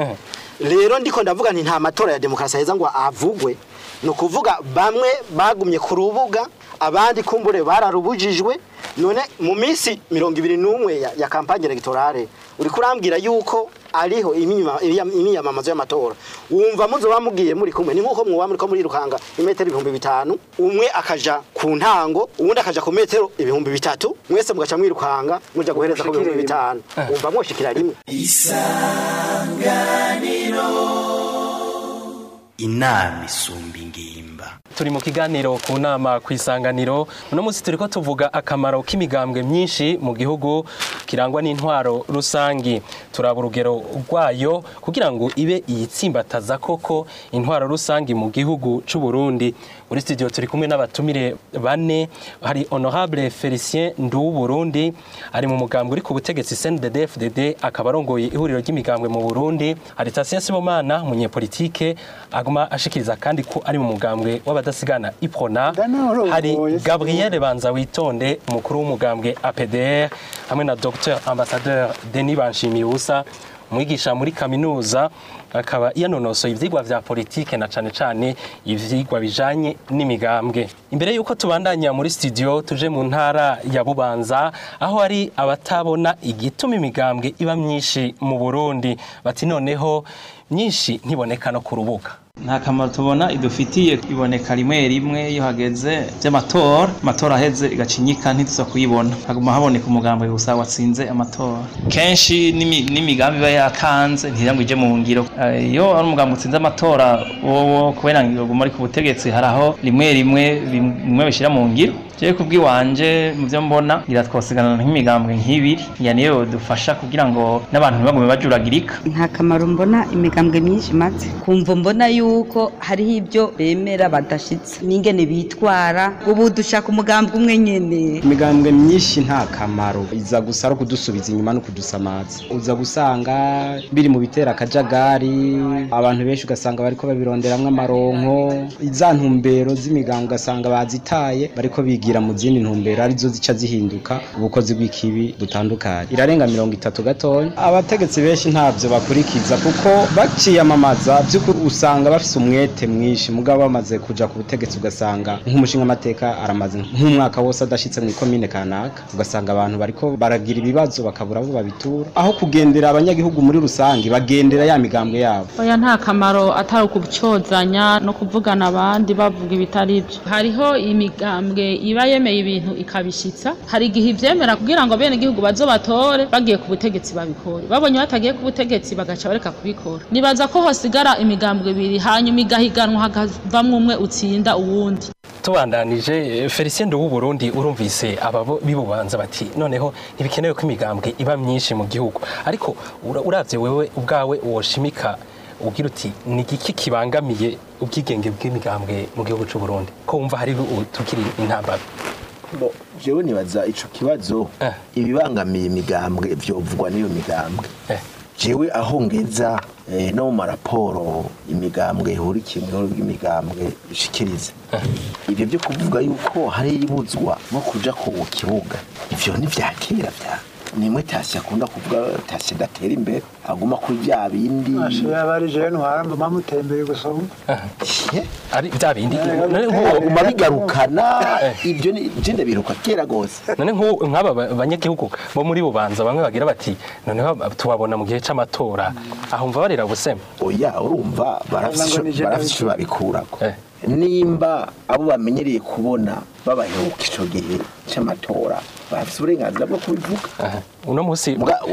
rero ndiko ndavuga nti nta matora ya demokarasi aheza ngo avugwe ni ukuvuga bamwe bagumye ku rubuga abandi kumbure bararubujijwe none mu minsi mirongo ibiri n'umwe ya, ya kampanye electorale uri kurambwira yuko ariho imyima- imyam- imyiyamamazo y'amatora wumva muzoba mugiye muri kumwe ni nk'uko mwoba muriko murirukanga imetero ibihumbi bitanu umwe akaja ku ntango uwundi akaja ku metero ibihumbi bitatu mwese mugaca mwirukanga muja guhereza ku bihumbi bitanu wumva mwoshikira rimwe inama isumba ingimba turi mu kiganiro ku nama ku isanganiro uno munsi turi ko tuvuga akamaro k'imigambwe myinshi mu gihugu kirangwa n'intwaro rusangi turaba urugero rwayo kugira ngo ibe iyitsimbataza koko intwaro rusangi mu gihugu c'u Burundi muri studio turi kumwe n'abatumire bane hari honorable Felicien Ndu Burundi ari mu mugambwe uri ku butegetsi CNDD-FDD akaba arongoye ihuriro ry'imigambwe mu Burundi hari Tatien Sibomana umunyepolitike aguma ashikiriza kandi ko ari mu mugambwe w'abadasigana Iprona Ndanarongoye, hari si Gabriel Banza witonde umukuru w'umugambwe APDR hamwe na Dr Ambassadeur Denis Banshimiyusa umwigisha muri kaminuza akaba yanonosoye ivyigwa vya politike na cane cane ivyigwa bijanye n'imigambwe imbere yuko tubandanya muri studio tuje mu ntara ya Bubanza aho hari abatabona igituma imigambwe iba myinshi mu Burundi bati noneho myinshi ntiboneka no ku rubuga nta kamaro tubona idufitiye iboneka rimwe rimwe iyo hageze by'amatora amatora aheze igacinyika ntituza kuyibona haguma haboneka umugambi gusa watsinze amatora kenshi n'imi- n'imigambi iba yakanze ntira ngo ije mu ngiro Eh, iyo ari umugambi utsinze amatora wowo kubera ngo uguma ari ku butegetsi hari aho rimwe rimwe bim- bimwe bishyira mu ngiro jewe kubw'iwanje mu byo mbona ngira twosigarana nk'imigambwe nk'ibiri ya niyo dufasha kugira ngo n'abantu ntibagume bajuragirika nta kamaro mbona imigambwe myinshi imaze kumva mbona yuko hariho ibyo bemera badashitse n'ingene bitwara ubu dushaka umugambwe umwe nyene imigambwe myinshi nta kamaro iza gusa ari ukudusubiza inyuma no kudusamaza uza gusanga biri mu bitera akajagari abantu benshi ugasanga bariko babironderamwo amaronko iza ntumbero z'imigambwe ugasanga bazitaye bariko bigira bigira mu zindi ntumbero arizo zica zihinduka ubukozi bw'ikibi butandukanye irarenga mirongo itatu gatoya abategetsi benshi ntabyo bakurikiza kuko baciyamamaza by'ukuri usanga bafise umwete mwinshi mugabo bamaze kuja ku butegetsi ugasanga nk'umushinga amateka aramaze nk'umwaka wose adashitse mu ikomine kanaka ugasanga abantu bariko baragira ibibazo bakabura abo babitura aho kugendera abanyagihugu muri rusange bagendera ya migambwe yabo oya nta kamaro atari ukubyozanya no kuvugana abandi bavuga ibitari byo hariho imigambwe iba yemeye ibintu ikabishyitsa hari igihe ibyemera kugira ngo bene igihugu bazo batore bagiye ku butegetsi babikore babonye batagiye ku butegetsi bagaca bareka kubikora nibaza ko hosigara imigambwe ibiri hanyuma igahiganwa hakavamwo umwe utsinda uwundi tubandanije felicien w'u Burundi urumvise aba bo- bibubanza bati noneho ntibikenewe ko imigambwe iba myinshi mu gihugu ariko ura- uravye wewe ubwawe woshimika ugira uti ni igiki kibangamiye ubwigenge bw'imigambwe mu gihugu cy'u Burundi ko wumva hari u- tukiri intambara Bo, jewe nibaza ico kibazo ibibangamiye imigambwe vyovugwa n'iyo migambwe jewe aho ngeza eh, no mu maraporo imigambwe ihurikiye mu ihuriro ry'imigambwe ishikiriza ivyo vyo kuvuga yuko hari ibuzwa nko kuja ku kibuga ivyo ni vya kera vya nimwe tasi akunda kuvuga tasi datera imbere aguma kuri vya bindi yaba ari jewe ntwara mba mutembere gusoma ari bya bindi aguma bigarukana ivyo ni je ndabiruka kera gose none nk'ubu nk'aba ba- banyagihugu bo muri bubanza bamwe bagira bati noneho tubabona mu gihe c'amatora aho mva barira busema oya urumva barafise Ngo ni ico- je barafise ico ndabivuga. babikurako nimba abo bamenyereye kubona babaheruka ico gihe c'amatora barafise uburenganzira bwo kubivuga uno musi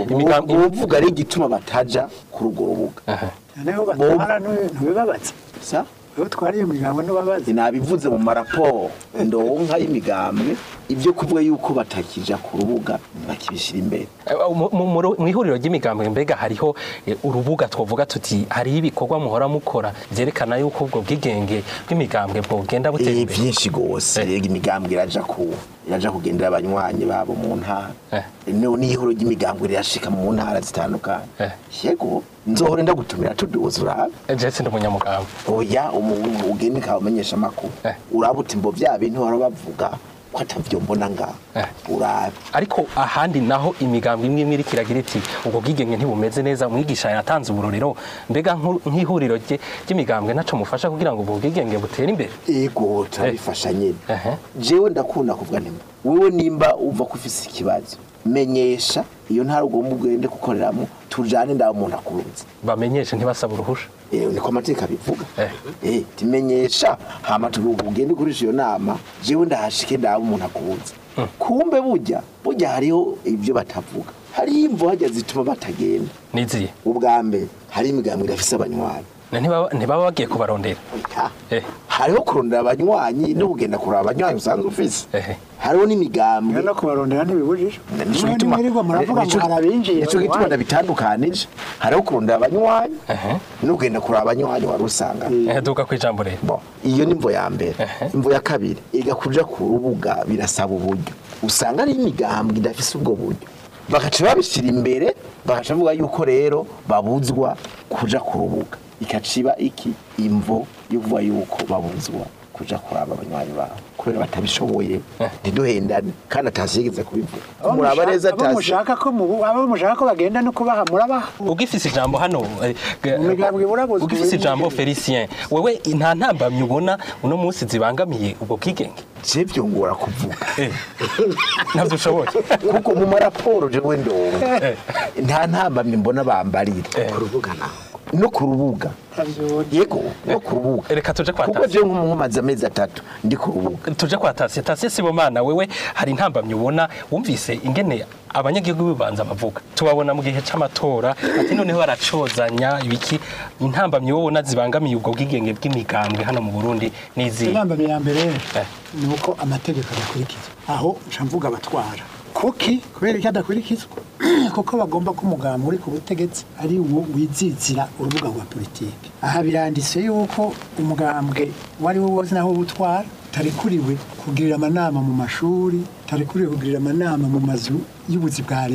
uvuga ari igituma bataja kuri urwo rubuga noneho batwara ntubibabaza sa wewe twariye umuryango ntubabaza nabivuze mu maraporo ndonka y'imigambwe ibyo kuvuga yuko batakija ku rubuga bakibishira imbere Eh, mu- mu mu- mu ihuriro ry'imigambwe mbega hariho eh, urubuga twovuga tuti hariho ibikorwa muhora mukora vyerekana yuko ubwo bwigenge bw'imigambwe bwogenda butera Eh, imbere vyinshi gose rega imigambwe iraja ku iraja kugendera abanywanyi babo mu ntara no n'ihuro ry'imigambwe rirashika mu ntara zitandukanye yego nzohora ndagutumira tuduze urabe je sindi umunyamugambwe oya umuntu ugende ukabamenyesha amakuru uraba uti mbo vya bintu bahora bavuga ko atavyo mbona ngaho urabe ariko ahandi naho imigambwe imwe imwe iriko iragira iti ubwo bwigenge ntibumeze neza umwigisha yatanze uburorero mbega nk'u- nk'ihuriro rye- ry'imigambwe naco mufasha kugira ngo ubwo bwigenge butere imbere ego turabifasha nyine jewe ndakunda kuvuga nti wewe nimba uva ko ufise ikibazo menyesha iyo ntara ugomba ugende gukoreramo tujane ndaho umuntu akurunze bamenyeshe ntibasaba uruhusha Eh, niko amategeko abivuga eh timenyesha hama turugo ugende ukoresha iyo nama jewe ndahashike ndaho umuntu akurunze kumbe burya burya hariho ibyo batavuga hariho imvo hajya zituma batagenda niziye ubwa mbere hari imigambwe irafise abanywanyi Na ntibaba ntibaba bagiye kubarondera hariho kurondera abanywanyi no kugenda kuraba abanywanyi usanzwe ufise hariho n'imigambwe no kubarondera ntibibujije nico Mwe gituma ntimwirirwa muravuga ngo nico- hari abinjiye nico gituma abanywanyi. ndabitandukanije hariho kurondera abanywanyi no kugenda kuraba abanywanyi wari usanga Eh, duka kwijambo rero iyo ni imvo ya mbere imvo ya kabiri iga kuja ku rubuga birasaba uburyo usanga ari imigambwe idafise ubwo buryo bagaca babishyira imbere bagaca bavuga yuko rero babuzwa kuja ku rubuga ikaciba iki imvo yo kuvuga yuko babuzwa kuja kuraba abanywanyi babo kubera batabishoboye ntiduhendane kandi atashigeze kubivuga Abo muraba mushaka- neza abo atasi mushaka ko mubu- abo mushaka ko bagenda no kubaha murabaha ugifise ijambo hano eh, ge- Imigambwe burabuzwa ugifise ibintu ijambo Felicien wewe nta ntambamyi ubona uno munsi zibangamiye ubwo bwigenge jevyo ngora kuvuga navyo ushoboye kuko mu maraporo jewe ndonga nta ntambamye mbona bambarira ku rubuga naho no ku rubuga yego no ku rubuga reka tuje kwa kuko jewe nk'umumaze amezi atatu ndi ku rubuga tuje kwa Tasiye Tasiye Sibomana wewe hari intambamyi ubona wumvise ingene abanyagihugu bibanza bavuga tubabona mu gihe c'amatora ati noneho baracozanya ibiki intambamyi wowe ubona zibangamiye ubwo bwigenge bw'imigambwe hano mu Burundi n'izi inama ya mbere ni uko amategeko adakurikizwa aho nca mvuga abatwara kuki kubera ko adakurikizwa kuko bagomba ko umugambi uri ku butegetsi ari wo wizizira urubuga rwa politiki aha biranditse yuko umugambwe uwo ari wo wose naho utwara tarekuriwe kugirira amanama mu mashuri tarekuriwe kugirira amanama mu mazu y'ubuzi bwa leta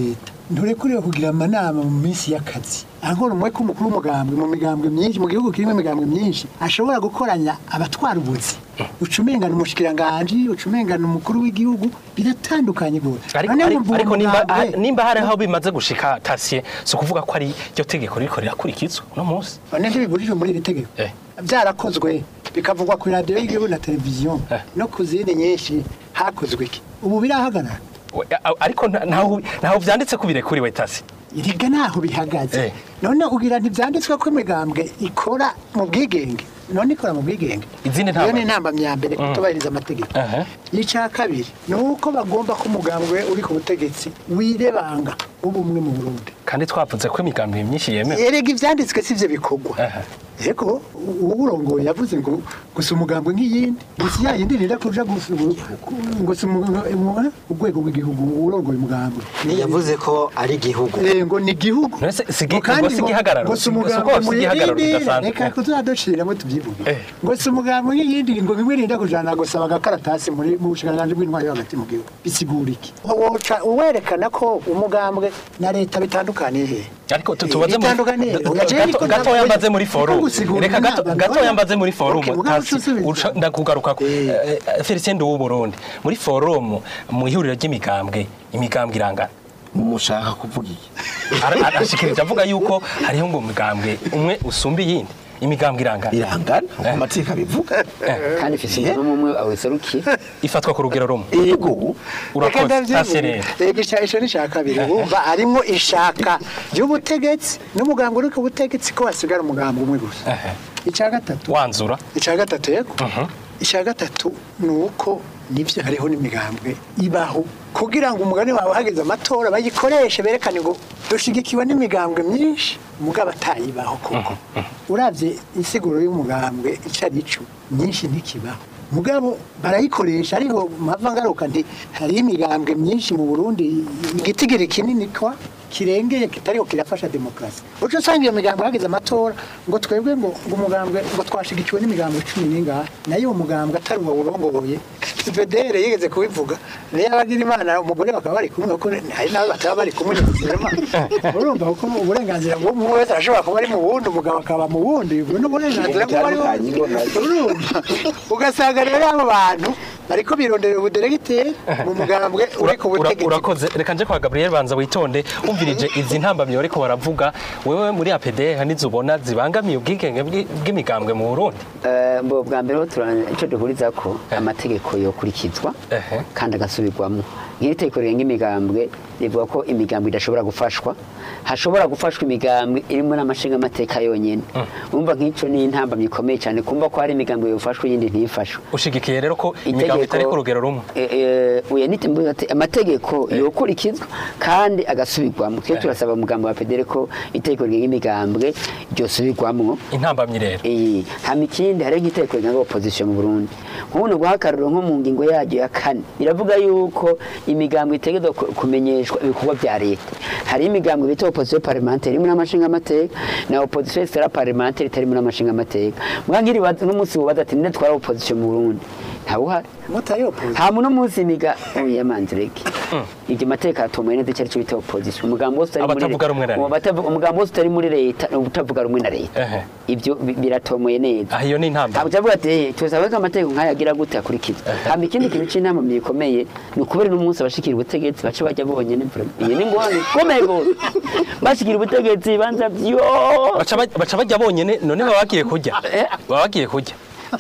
nturekuriwe kugira amanama mu minsi y'akazi ankora umwe ko umukuru w'umugambwe mu migambwe myinshi mu gihugu kirimo imigambwe myinshi ashobora gukoranya abatwara ubuzi ucumengana umushikiranganji ucumengana umukuru w'igihugu biratandukanye gose ariko, None ariko, wumva uwo ariko nimba, mugambwe- nimba hari aho bimaze gushika tasiye si ukuvuga ko ari ryo tegeko ririko rirakurikizwa uno munsi none ntibibujijwe muri iri tegeko Eh. byarakozwe bikavugwa ku radiyo y'igihugu na televiziyo no ku zindi nyinshi hakozwe iki ubu birahagarara We- a- ariko nta- ntaho ntaho vyanditse ko birekuriwe tasi iriga naho bihagaze none ugira ntibyanditswe ko imigambwe ikora mu bwigenge none ikora mu bwigenge izindi iyo ni ntamba intamba ya mbere Mm. kutubahiriza amategeko Aha. icya kabiri ni uko bagomba ko umugambwe uri ku butegetsi wirebanga ubumwe mu burundi kandi twavuze ko imigambi myinshi yemewe erega ibyanditswe si byo bikorwa yego uwurongoye yavuze ngo gusa umugambwe nk'iyindi gusa ya yindi nida kuja gusa ubu- ngo si umu- umu- urwego rw'igihugu uwurongoye umugambwe yavuze ko ari igihugu Eh, ngo ni igihugu ngo kandi ngo si ngo- igihagararo, ngo si si- umugambwe si- si igihagararo muyirindire, kidasanzwe. reka tuzaduciramo tubyivuge ngo si umugambwe nk'iyindi ngo bimwe rinda kujana gusaba agakaratasi muri mu bushikiranganji bw'intwari yo hagati mu gihugu bisigura iki woca uwerekana ko umugambwe na leta bitandukaniye he ariko tu- tubaze muri- bitandukaniye gato- Oya, jewe niko gato ndavuga- yambaze muri forum niko gusigura reka gato inama, gato ndabona- yambaze muri forum Okay, mugabo tasi ucusubiza. uca- ndakugaruka ko Felicien w'u Burundi muri forum mu ihuriro ry'imigambwe imigambwe irangana mushaka kuvuga iki Ara- arashikirije avuga yuko hariho ngo umugambwe umwe usumba iyindi imigambwe irangana irangana amategeko abivuga kandi ifise umuntu umwe awiserukiye ifatwa ku rugero rumwe yego urakoze tasi rero Ega isha- isho ni ishaka kabiri wumva harimo ishaka ry'ubutegetsi n'umugambwe uri ku butegetsi ko hasigara umugambwe umwe gusa icya gatatu wanzura icya gatatu yego icya gatatu ni uko nibyo hariho n'imigambwe ibaho kugira ngo umugani wawe hageze amatora bayikoreshe berekane ngo dushigikiwe n'imigambwe myinshi mugabo atayibaho koko urabye insiguro y'umugambwe icyo ari cyo myinshi ntikibaho mugabo barayikoresha ariko mpava ngaruka nti hariho imigambwe myinshi mu burundi igitigiri kinini kwa kirengeye kitariho kirafasha demokarasi uca usanga iyo migambo hageze amatora ngo twebwe ngo ngo umugambwe ngo twashigikiwe n'imigambwe cumi n'ingahe nayo uwo mugambwe atari uwo urongoye vedere yigeze kubivuga niyo abagira imana umugore bakaba bari kumwe kuko hari n'abo bataba bari kumwe nyuma urumva kuko uburenganzira bw'umwe wese arashobora kuba ari mu wundi umugabo akaba mu wundi ubwo n'uburenganzira bw'uwo ari we urumva ugasanga rero abo bantu bariko bironderera ubuderegiteri mu mugambwe uri ku Ura- butegetsi urakoze reka nje kwa Gabriel banza witonde umvirije izi ntambamye ariko baravuga wewe muri APD hanizo ubona zibangamiye ubwigenge bw'i- bw'imigambwe mu Burundi Eh, mbo bwa mbere ho turana icyo duhuriza ko amategeko yokurikizwa kandi agasubirwamo nk'iri tegeko rigenga imigambwe rivuga ko imigambwe idashobora gufashwa hashobora gufashwa imigambwe irimo n'amashinga amateka yonyine umva nk'icyo ni intambamyi ikomeye cyane kumva ko hari imigambwe yofashwa iyindi ntifashwe ushigikiye rero ko imigambwe itari ku rugero rumwe uya nitembuye ati amategeko yokurikizwa kandi agasubirwamo twe turasaba umugambi wa pedere ko itegeko rigenga imigambwe ryosubirwamo intambamyi rero iyi hama ikindi hariho nk'itegeko rigenga opposition mu Burundi nk'ubu guha akarorero nko mu ngingo yaryo ya kane iravuga yuko imigambwe itegerezwa ku- kumenyeshwa ibikorwa bya leta hari imigambwe bita opposition parlementaire irimo n'amashinga amateka na opposition extra parlementaire itarimo n'amashinga amateka muga nk'iri baza- n'umunsi bubaza ati ninde twara opposition mu Burundi ntawuhari mutari opposition nta muntu munsi imiga oya manzireke iryo mateka atomoye neza icyo ari cyo bita opposition umugambi wose utari muri Abatavuga rumwe na leta. Abatavuga- umugambi wose utari muri leta ni utavuga rumwe na leta Ehe. ibyo bi- biratomoye neza ah iyo ni intambamyi ntabwo cyavuga ati "Eh, tuzabona ko amategeko nk'aya agira gute akurikizwa hama ikindi kintu cy'inama gikomeye ni ukubera n'umunsi abashikira ubutegetsi bace bajya bonyine vraiment. iyi ni ngorane ikomeye rwose bashikira ubutegetsi banza byo baca baj- baca bajya bonyene none baba bagiye kurya baba bagiye kurya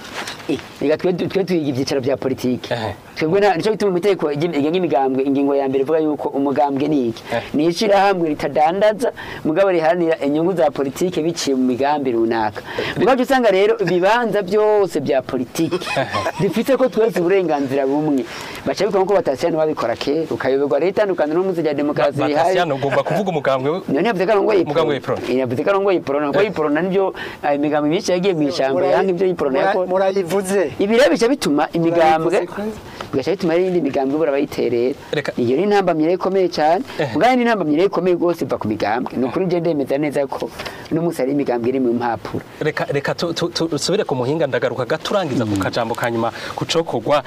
reka twe twe twiga ibyicaro bya politiki twebwe nta nicyo gituma mu itegeko rigenga imigambwe ingingo ya mbere ivuga yuko umugambwe ni iki ni ishyirahamwe ritadandaza mugabo riharanira inyungu za politiki biciye mu migambi runaka mugabo usanga rero ibibanza byose bya politiki dufite ko twese uburenganzira bumwe baca bikora nkuko batasiyano babikora kera ukayoberwa rero itandukaniro n'umunsi rya demokarasi rihari Batasiyano ugomba kuvuga umugambwe we none yavuze ko arongoye Umugambwe iprona w'iprona. yavuze ko arongoye iprona kuko iprona nibyo eh, imigambi myinshi yagiye mu ishyamba yanga ibyo iprona yakora murayivuze ibi rero bica bituma imigambwe bigaca bituma rero iyindi migambwe ibura abayiterera iyo ni intambamyi rero ikomeye cyane ubwanyu ni intambamyi rero ikomeye rwose iva ku migambwe ni ukuri njye ndemeza neza ko uno munsi hari imigambwe iri mu mpapuro reka reka tu- tu- tu- tusubire ku muhinga ndagaruka gato urangiza ku kajambo ka nyuma kucokorwa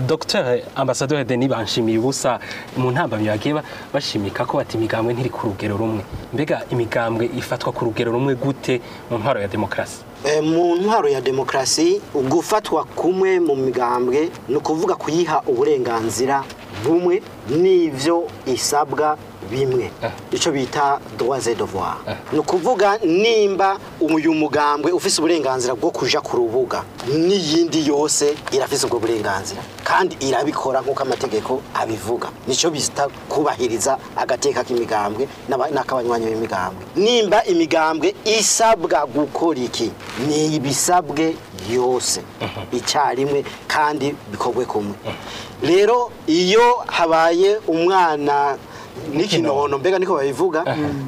dr ambasaderi denis banshimiye ubusa mu ntambamyi bagiye ba- bashimika ko bati imigambwe ntiri ku rugero rumwe mbega imigambwe ifatwa ku rugero rumwe gute mu ntwaro ya demokarasi Eh, mu ntwaro ya demokarasi gufatwa kumwe mu migambwe ni ukuvuga kuyiha uburenganzira bumwe n'ivyo isabwa bimwe icyo bita droits et devoirs ni ukuvuga nimba uyu mugambwe ufise uburenganzira bwo kuja ku rubuga n'iyindi yose irafise ubwo burenganzira kandi irabikora nk'uko amategeko abivuga nicyo bita kubahiriza agateka k'imigambwe n'aba- n'ak'abanywanyi b'imigambwe nimba imigambwe isabwa gukora iki ni ibisabwe yose icyarimwe kandi bikorwe kumwe rero iyo habaye umwana n'ikinono mbega niko babivuga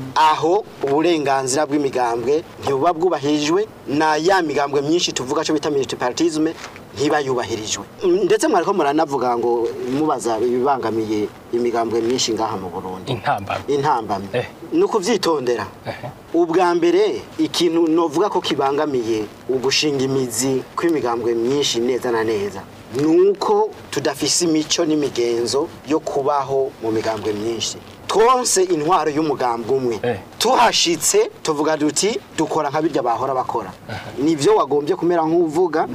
aho uburenganzira bw'imigambwe ntibuba bwubahirijwe na ya migambwe myinshi tuvuga cyo bita multipartisme ntiba yubahirijwe Mm, ndetse mwariko muranavuga ngo mubaza ibibangamiye imigambwe myinshi ngaha mu Burundi intambamyi intambamyi ni ukuvyitondera ubwa mbere ikintu novuga ko kibangamiye ugushinga imizi kw'imigambwe myinshi neza na neza nuko tudafise imico n'imigenzo yo kubaho mu migambwe myinshi twonse intwaro y'umugambwe umwe tuhashitse tuvuga duti dukora nka birya bahora bakora nivyo wagombye kumera nk'uvuga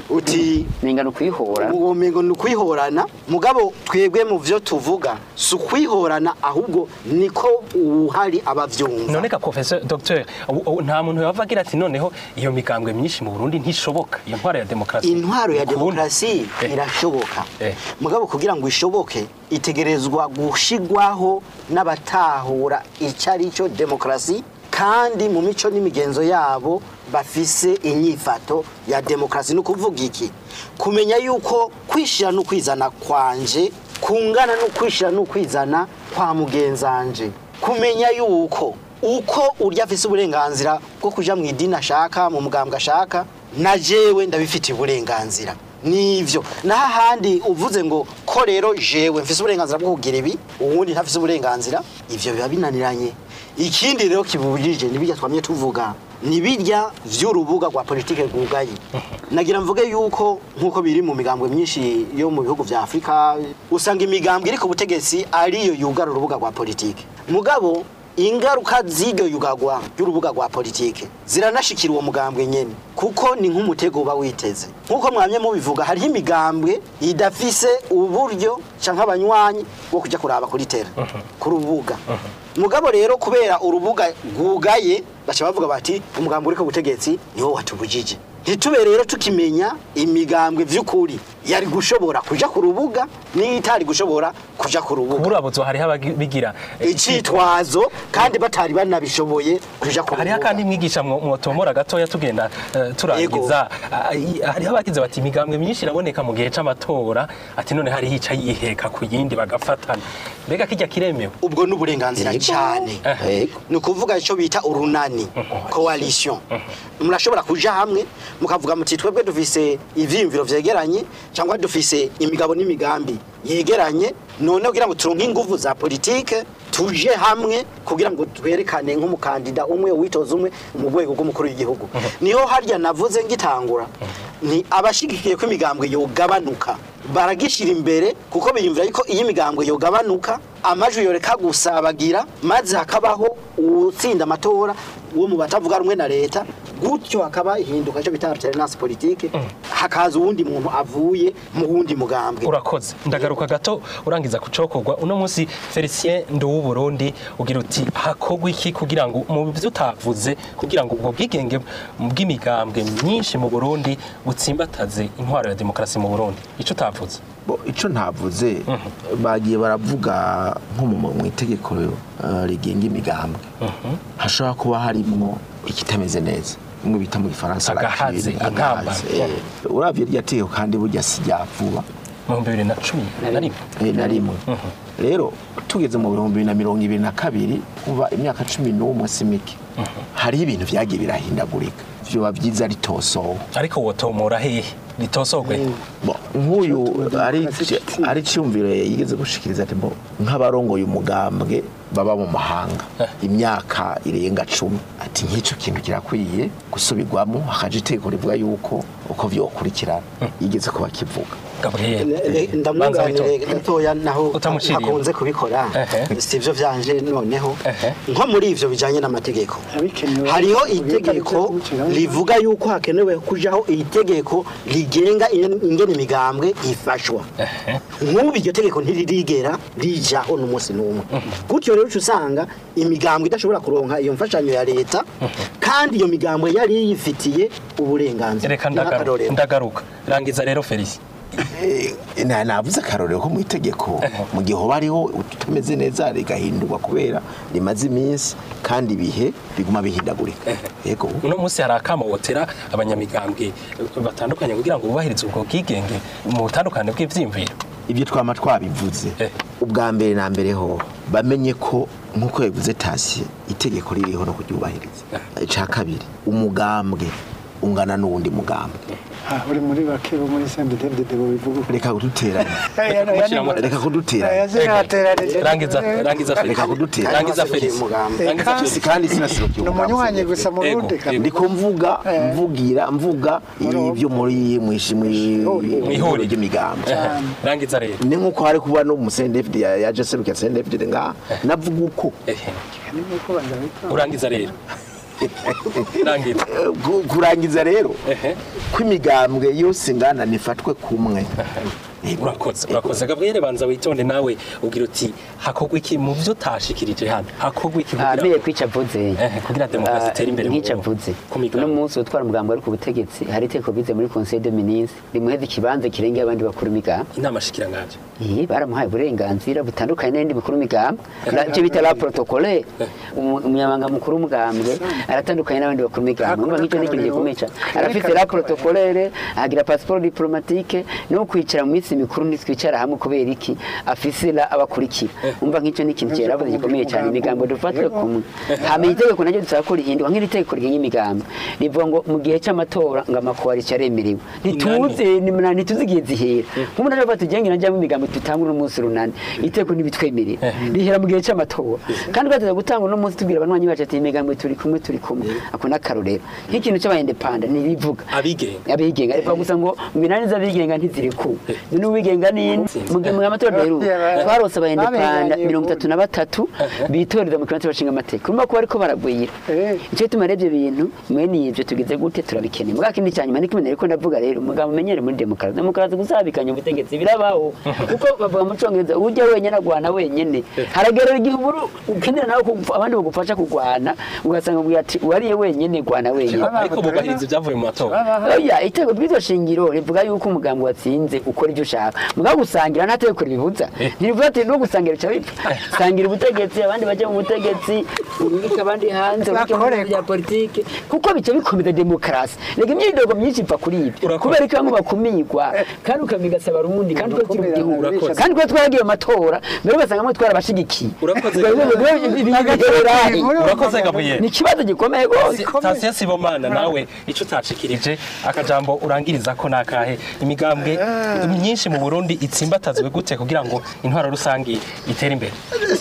uti menga ni ukwihora uwo mengo ni ukwihorana mugabo twebwe mu vyo tuvuga si ukwihorana ahubwo niko uhari abavyumva none ka professeur docteur ubu- ubu nta muntu yava agira ati noneho iyo migambwe myinshi mu Burundi ntishoboka iyo ntwaro ya demokarasi intwaro ya Ukundi. demokarasi Eh. irashoboka Eh. mugabo kugira ngo ishoboke itegerezwa gushigwaho n'abatahura icyo ari cyo demokarasi kandi mu mico n'imigenzo yabo bafise inyifato ya demokarasi ni ukuvuga iki kumenya yuko kwishyira no kwizana kwanje kungana no kwishyira no kwizana kwa mugenzanje kumenya yuko uko urya afise uburenganzira bwo kuja mu idini ashaka mu mugambwe ashaka na jewe ndabifitiye uburenganzira nivyo naho ahandi uvuze ngo ko rero jewe mfise uburenganzira bwo kugira ibi uwundi ntafise uburenganzira ivyo biba binaniranye ikindi rero kibujije nibirya twamye tuvuga nibirya vy'urubuga rwa politike rwugaye nagira mvuge yuko nk'uko biri mu migambwe myinshi yo mu bihugu vya afurika usanga imigambwe iri ku butegetsi ariyo yugara urubuga rwa politike mugabo ingaruka z'iryo yugagwa ry'urubuga rwa politike ziranashikira uwo mugambwe nyene kuko ni nk'umutego uba witeze nk'uko mwamye mubivuga hariho imigambwe idafise uburyo canke abanywanyi bwo kuja kuraba kuri tera ku rubuga mugabo rero kubera urubuga rwugaye baca bavuga bati umugambwe uri ku butegetsi niwo watubujije ntitube rero tukimenya imigambwe vy'ukuri yari gushobora kuja ku rubuga n'itari gushobora kuja ku rubuga kuburabuzo hariho ababigira icitwazo kandi batari banabishoboye kuja ku hariho rubuga kandi mwigisha mwo- mwotomora gatoya tugenda eh, turangiza Ah, i- hariho abagize bati imigambwe myinshi iraboneka mu gihe c'amatora ati none hari hica yiheka ku yindi bagafatana mbega kijya kiremewe ubwo ni uburenganzira cyane ni ukuvuga icyo bita urunani coalition murashobora kuja hamwe mukavuga muti twebwe dufise ivyiyumviro vyegeranye cyangwa dufise imigabo n'imigambi yegeranye none kugira ngo turonke inguvu za politike tuje hamwe kugira ngo twerekane nk'umukandida umwe witoza umwe mu rwego rw'umukuru w'igihugu niho harya navuze ngitangura ni abashigikiye ko imigambwe yogabanuka baragishyira imbere kuko biyumvira yuko iyo imigambwe yogabanuka amajwi yoreka gusabagira maze hakabaho utsinda amatora wo mu batavuga rumwe na leta gutyo hakaba ihinduka cyo bita alternance politique hakaza uwundi muntu avuye mu wundi mugambwe urakoze ndagaruka gato urangiza kucokorwa uno munsi Felicien Nduwu Burundi ugira uti hakogwa iki kugira ngo mu byo utavuze kugira ngo ubwo bwigenge bw'imigambwe myinshi mu Burundi butsimbataze intwaro ya demokarasi mu Burundi ico utavuze Bo, ico ntavuze bagiye baravuga nko mu mu itegeko eh, rigenga imigambwe hashobora kuba harimwo ikitameze neza bimwe bita mu gifaransa Agahaze, lacune, agamba. agahaze, eh. uravye rya tegeko kandi burya si rya vuba mu bihumbi bibiri na cumi na rimwe Eh, na rimwe rero tugeze mu bihumbi bibiri na mirongo ibiri na kabiri kuva imyaka cumi n'umwe si mike hariho ibintu vyagiye birahindagurika vyoba vyiza ritosowe ariko wotomora hehe ritosogwe Bo, nk'uyu ari ari cyumviro yigeze gushikiriza ati bo nk'abarongoye umugambwe baba mu mahanga imyaka irenga cumi ati nk'icyo kintu kirakwiye gusubirwamo hakaje itegeko rivuga yuko uko vyokurikirana yigeze kuba kivuga ndamwunganire gatoya naho Utamuciriye. akunze kubikora si ivyo vyanje noneho nko muri ivyo bijanye n'amategeko hariho itegeko rivuga yuko hakenewe kujaho itegeko rigenga ingene ingene imigambwe ifashwa nk'ubu iryo tegeko ntiririgera rijaho n'umunsi n'umwe gutyo rero uca usanga imigambwe idashobora kuronka iyo mfashanyo ya leta kandi iyo migambwe yari yifitiye uburenganzira reka Nk'akarorero. ndagaruka ndagaruka rangiza rero Felicien Eh, na navuze akarorero ko mu itegeko mu gihe hoba hariho utameze neza rigahindurwa kubera rimaze iminsi kandi ibihe biguma bihindagurika yego uno munsi hari akamawotera abanyamigambwe batandukanye kugira ngo bubahirize ubwo bwigenge mu butandukane bw'ivyiyumviro ibyo twama twabivuze ubwa mbere na mbere ho bamenye ko nk'uko yabivuze tasi itegeko ririho no kuryubahiriza icya kabiri umugambwe ungana n'uwundi mugambwe Ah, uri muri bake bo muri Saint David de bivuga reka kuduteranya Eh, no, yani- reka kuduteranya Eh, zinateranije. rangiza rangiza reka kuduteranya rangiza Felicien rangiza kandi- Si kandi sinasirukiye ni umunywanyi gusa mu rundi ndiko mvuga mvugira mvuga ibyo muri mwishimwe ihuriro ry'imigambi rangiza rero ni nkuko hari kuba no mu CNDFD ya ya Joseph ya CNDFD nga navuga uko urangiza rero rangiza Ku- kurangiza rero ko imigambwe yose ingana nifatwe kumwe urakoze urakoze gabriel banza witonde nawe ugira uti hakorwa iki mu byo utashikirije hano hakorwa iki kugira abiye kwica vuze kugira demokarasi itere imbere mu nk'ica Burundi. vuze uno munsi utwara umugambi ari ku butegetsi hari iteko bize muri conseil de ministre rimuheza ikibanza kirengeye abandi bakuru imigambi inama shikiranganje iyi baramuhaye uburenganzira butandukanye n'indi mikuru migambi nabyo bita la protocole Umu- umunyamabanga mukuru w'umugambwe aratandukanye n'abandi bakuru migambi umva nk'icyo ni ikintu gikomeye cyane arafite la protocolere agira passport diplomatique no kwicara mu minsi mikuru ntitwicara hamwe kubera iki afise la abakurikira umva nk'icyo ni ikintu cyeravuze gikomeye cyane imigambo dufatwe kumwe hamenye itegeko naryo dusaba ko rihindurwa nk'iri tegeko rigenga imigambi rivuga ngo mu gihe cy'amatora ngo amakoalition aremerewe ntituze ni munani ntituzi igihe zihera nk'umuntu aje afata igenge najyamo imigambi tutangura umunsi runani iteko ntibitwemerera rihera mu gihe cy'amatora kandi bateza gutanga uno munsi tubwira abanywanyi bacu ati imigambi turi kumwe turi kumwe ako n'akarorero nk'ikintu cy'abayindepanda ntirivuga abigenga abigenga ariko gusa ngo minani z'abigenga ntizirekuwe none uwigenga ni mu gihe mu matora rero twarose abayindepanda mirongo itatu na batatu bitoreza mu kibanza bashinga amateka urumva ko bariko baragwira icyo gituma rero ibyo bintu mwene ibyo tugize gute turabikeneye mugabo kindi cya nyuma niko ko ndavuga rero umugabo umenyere muri demokarasi demokarasi gusabikanya ubutegetsi birabaho kuko bavuga mu cyongereza ujya wenyine agwana wenyine haragerera igihe uburu ukenera nawe ko abandi bagufasha kurwana ugasanga ubwira ati wariye wenyine gwana wenyine ariko bubahiriza ibyavuye mu matora oya itego ry'iryo shingiro rivuga yuko umugambi watsinze ukora ibyo ushaka mugabo gusangira nta tegeko ribibuza ntirivuga ati no gusangira bica bipfa sangira ubutegetsi abandi bajya mu butegetsi ubike abandi hanze ubike mu bintu bya politiki kuko bica bikomeza demokarasi reka imyidogo myinshi ipfa kuri ibyo kubera ko bamwe bakumirwa kandi ukamigasaba rundi kandi ko kiri mu gihugu Urakoze. kandi ko twaragiye mu matora mbere ugasanga mwe twarabashigikiye Urakoze. Ibiherahe. urakoze gabriel ni ikibazo gikomeye rwose Sitasiyo Sibomana nawe icyo utacikirije akajambo urangiriza ko nakahe imigambwe myinshi mu Burundi itsimbatazwe gute kugira ngo intwaro rusangi itere imbere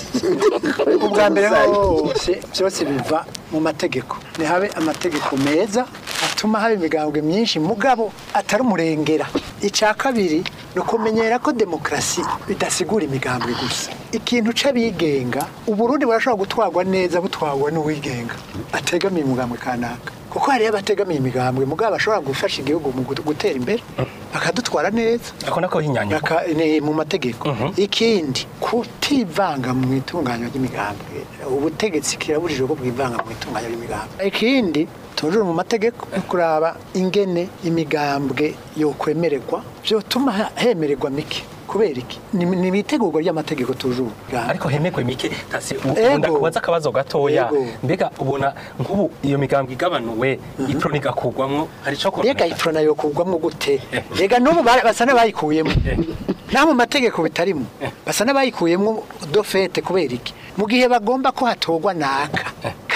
ubwa mbere hose byose biva mu mategeko ntihabe amategeko meza atuma haba imigambwe myinshi mugabo atari umurengera icya kabiri ni ukumenyera ko demokarasi bidasigura imigambwe gusa ikintu c'abigenga uburundi burashobora gutwarwa neza butwarwa n'uwigenga ategamiye umugambwe kanaka kuko hariyo abategamiye imigambwe mugabo bashobora gufasha igihugu mu gut- gutera imbere bakadutwara neza ako nako hinyanyuka Aka- ni mu mategeko ikindi kutivanga mu itunganywa ry'imigambwe ubutegetsi kirabujijwe ko bwivanga mu itunganywa ry'imigambwe ikindi tujuru mu mategeko no kuraba ingene imigambwe yokwemererwa vyotuma ha- hemererwa mike kubera iki ni ni ibitegurwa ry'amategeko tujuru ariko hemekwe mike tasi Ego. ukunda kubaza akabazo gatoya Ego. mbega ubona nk'ubu iyo migambwe igabanuwe ipro nigakugwamwo hari ico kora mbega ifrona yokugwamwo gute rega n'ubu bara- basa n'abayikuyemo naho mu mategeko bitarimo basa n'abayikuyemo dofete kubera iki mu gihe bagomba ko hatorwa naka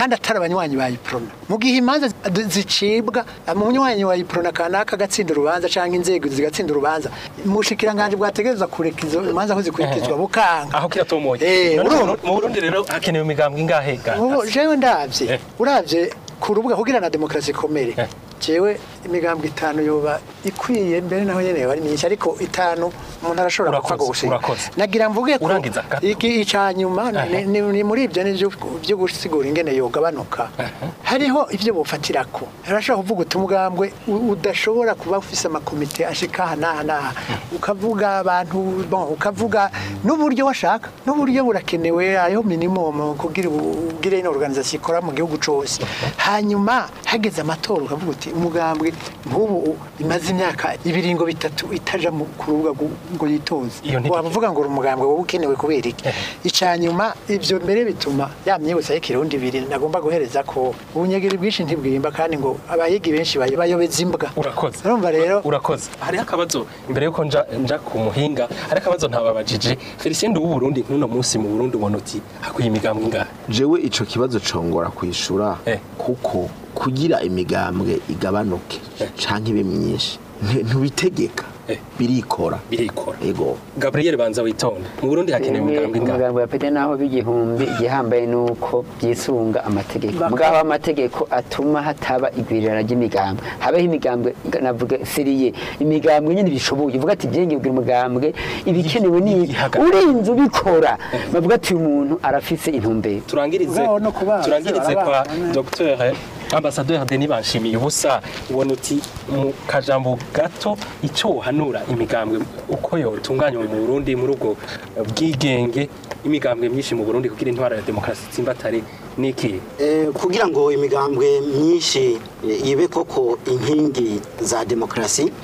kandi atari abanywanyi ba iprona mu gihe imanza zi- zicibwa umunywanyi wa iprona kanaka agatsinda urubanza cyangwa inzego zigatsinda urubanza umushikiranganji bwategereza kureka izo imanza aho zikurikizwa bukanga aho kiratomoye Eh, None urumva? mu Burundi rero hakenewe imigambwe ingahe ga ubu jewe ndabye uravye ku rubuga kugira na demokarasi ikomere jewe imigambwe itanu yoba ikwiye mbere naho nyene yoba ari myinshi ariko itanu umuntu arashobora gupfa Urakoze, gusiga urakoze. nagira mvuge ko Urangiza gato. iki ica nyuma ni- ni ni muri ibyo ni byo gusigura ingene yogabanuka hariho ibyo bufatirako urashobora kuvuga uti umugambwe u- udashobora kuba ufise amakomite ashika aha n'aha n'aha ukavuga abantu bon ukavuga n'uburyo washaka n'uburyo burakenewe hariho minimum kugira ubu- ugire ino organisation ikora mu gihugu cose hanyuma hageze amatora ukavuga uti umugambwe nk'ubu imaze imyaka ibiringo bitatu itaja mu- ku rubuga gu- ngo yitoze Iyo ntitike. wavuga ngo uri umugambwe wowe ukenewe kubera iki icya nyuma ibyo mbere bituma ya myibutsa y'ikirundi ibiri nagomba guhereza ko ubunyegeri bwinshi ntibwimba kandi ngo abayigi benshi bayo- bayobeza imbwa urakoze urumva rero urakoze hariho akabazo imbere yuko nja nja ku muhinga hari akabazo ntababajije Felicien w'u Burundi nk'uno munsi mu Burundi ubona uti hakwiye imigambwe ingahe jewe ico kibazo congora kwishura kuko kugira imigambwe igabanuke canke ibe myinshi nti- ntubitegeka birikora birikora yego Gabriel banza witonde mu Burundi hakenewe imigambwe ingahe umugambi wa pete naho b'igihumbi igihambaye nuko byisunga amategeko mugabo amategeko atuma hataba igwirirana ry'imigambwe habeho imigambwe navuga seriye imigambwe nyine bishoboye uvuga ati byenge ugira umugambwe ibikenewe ni ibi urinze ubikora bavuga ati uyu muntu arafise intumbero turangirize turangirize kwa Dr Ambassadeur Denis Banshimiye ubusa ubona uti mu kajambo gato icyo uhanura imigambwe uko yotunganywa mu Burundi muri ubwo bwigenge imigambwe myinshi mu Burundi kugira intwara ya demokarasi tsimbatare niki Eh, kugira ngo imigambwe myinshi eh, ibe koko inkingi za demokarasi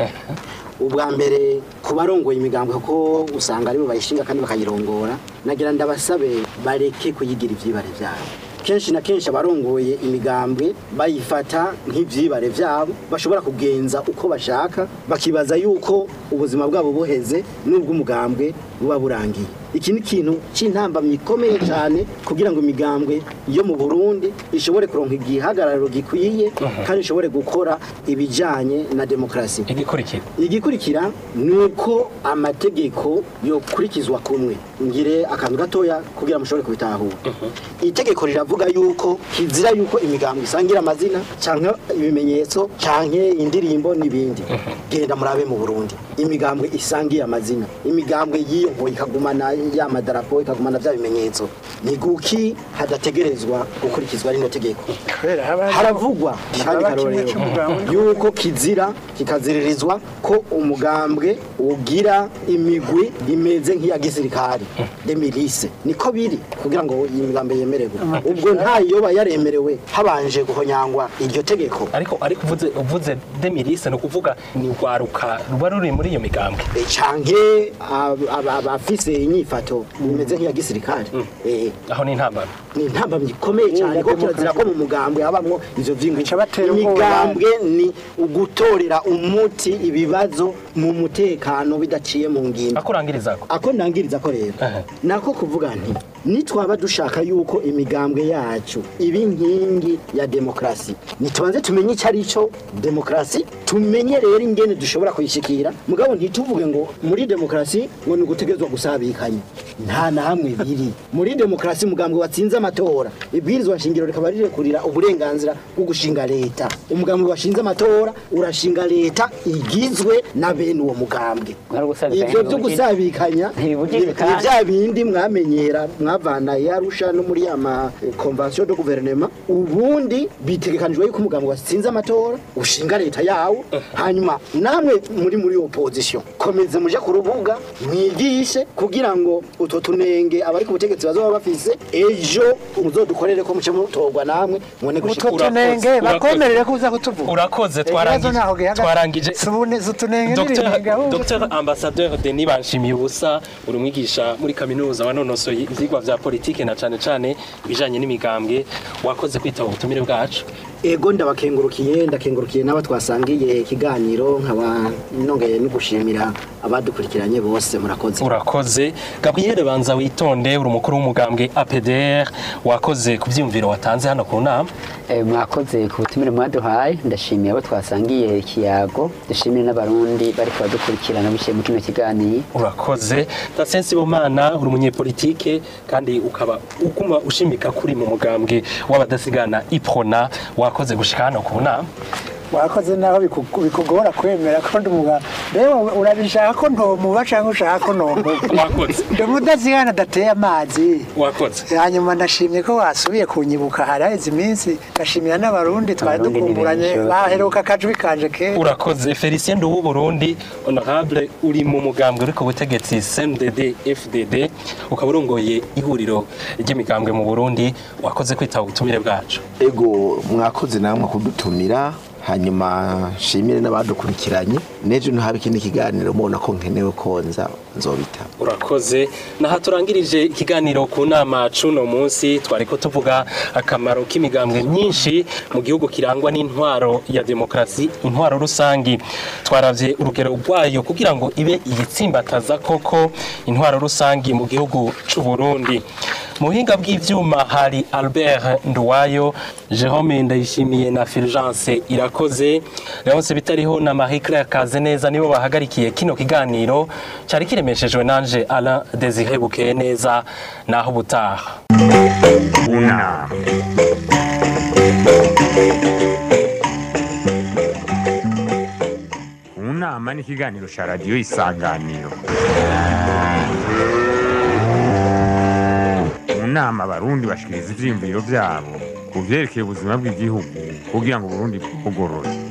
ubwa mbere ku barongoye imigambwe kuko usanga aribo bayishinga kandi bakayirongora nagira ndabasabe bareke kuyigira ivyibare vyabo kenshi na kenshi abarongoye imigambwe bayifata nk'ivyibare vyabo bashobora kugenza uko bashaka bakibaza yuko ubuzima bwabo buheze n'ubwo umugambwe buba burangiye iki ni ikintu cy'intambamyi ikomeye cyane kugira ngo imigambwe yo mu Burundi ishobore kuronka igihagararo gikwiye kandi ishobore gukora ibijyanye na demokarasi igikurikira igikurikira ni uko amategeko yokurikizwa kumwe ngire akantu gatoya kugira mushobore kubitahura itegeko riravuga yuko kizira yuko imigambwe isangira amazina cyangwa ibimenyetso cyangwa indirimbo n'ibindi genda murabe mu Burundi imigambwe isangiye amazina imigambwe yiyongoye ikagumana ya madarapo ikagumana bya bimenyetso ni guki hadategerezwa gukurikizwa rino tegeko haravugwa kandi karorero yuko kizira kikaziririzwa ko umugambwe ugira imigwi imeze nk'iya gisirikari demirise niko biri kugira ngo iyi migambi yemererwe ubwo nta yoba yaremerewe habanje guhonyangwa iryo tegeko ariko ariko uvuze uvuze demirise no kuvuga ni rwaruka ruba ruri muri iyo migambwe canke ab- ab- abafise inyifato imeze nk'iya gisirikari eh aho ni intambamyi ni intambamyi ikomeye cyane ko kirazira ko mu mugambwe habamwo ivyo vyingwi ubwoba. imigambwe ni ugutorera umuti ibibazo mu mutekano bidaciye mu ngimbi akurangiriza ko ako ndangiriza ko rero nako kuvuga nti nitwaba dushaka yuko imigambwe yacu iba inkingi ya demokarasi nitubanze tumenye icyo ari cyo demokarasi tumenye rero ingene dushobora kuyishikira mugabo ntituvuge ngo muri demokarasi ngo ni ugutegezwa gusabikanya nta na hamwe biri muri demokarasi umugambwe watsinze amatora ibwirizwa shingiro rikaba rirekurira uburenganzira bwo gushinga leta umugambwe washinze amatora urashinga leta igizwe na bene uwo mugambwe ibyo byo gusabikanya ni ni bya bindi mwamenyera mwavana yarusha no muri ya ma convention de gouvernement ubundi bitegekanijwe yuko umugambwe watsinze amatora ushinga leta yawo hanyuma namwe muri muri opposition komeze muje ku rubuga mwigishe kugira ngo utwo tunenge abari ku butegetsi bazoba bafise ejo muzodukorere ko muce mutorwa namwe mwone utwo tunenge bakomerere ko uza kutuvuga urakoze Ikibazo naho twarangije gihagaze. twarangije Subune zutunenge Dr. n'ibinenge ahubwo. Dr. Ambassadeur Denis Banshimiye ubusa uri umwigisha muri kaminuza wanonosoye ivyigwa vya politike na cane cane ibijanye n'imigambwe wakoze kwitaba ubutumire bwacu ego ndabakengurukiye ndakengurukiye n'aba twasangiye ikiganiro nkaba nongeye no gushimira abadukurikiranye bose murakoze urakoze gabriel banza witonde uri umukuru w'umugambwe apdr wakoze ku byiyumviro watanze hano ku nama Eh, mwakoze ku butumire mwaduhaye ndashimiye abo twasangiye ikiyago dushimire n'abarundi bari kubadukurikirana biciye mu kino kiganiro urakoze tasensi bomana uri umunyepolitike kandi ukaba uguma ushimika kuri mu mugambwe w'abadasigana iprona wakoze gushika hano ku nama wakoze naho biku- bikugora kwemera ko ndi umugabo rero urabishaka ko ntomuba cyangwa ushaka ko ntomuba wakoze ndi umudazigana adateye amazi wakoze hanyuma ndashimye ko wasubiye kunyibuka hari haheze iminsi ndashimira n'abarundi twari Abarundi ni dukumburanye benshi. baheruka akajwi kanje kera urakoze felicien nduwu burundi honorable uri mu mugambwe uri ku butegetsi cndd fdd ukaba urongoye ihuriro ry'imigambwe mu burundi wakoze kwitaba ubutumire bwacu ego mwakoze namwe kudutumira hanyuma nshimire n'abadukurikiranye n'ejo ntihabe ikindi kiganiro mubona ko nkenewe konza nzobita urakoze naha turangirije ikiganiro ku nama cuno munsi twari ko tuvuga akamaro k'imigambwe myinshi mu gihugu kirangwa n'intwaro ya demokarasi intwaro rusangi twaravye urugero rwayo kugira ngo ibe iyitsimbataza koko intwaro rusangi mu gihugu c'u Burundi mu buhinga bw'ivyuma hari Albert Nduwayo Jerome Ndayishimiye na Fulgence Irakoze Leonce Bitariho na Marie Claire Kazeneza nibo bahagarikiye kino kiganiro cari kiremeshejwe nanje Alain Désiré Bukeye neza naho butaha Una. Unama ni ikiganiro cya radiyo isanganiro mu nama abarundi bashikiriza ivyiyumviro vyabo ku vyerekeye ubuzima bw'igihugu kugira ngo uburundi bugorore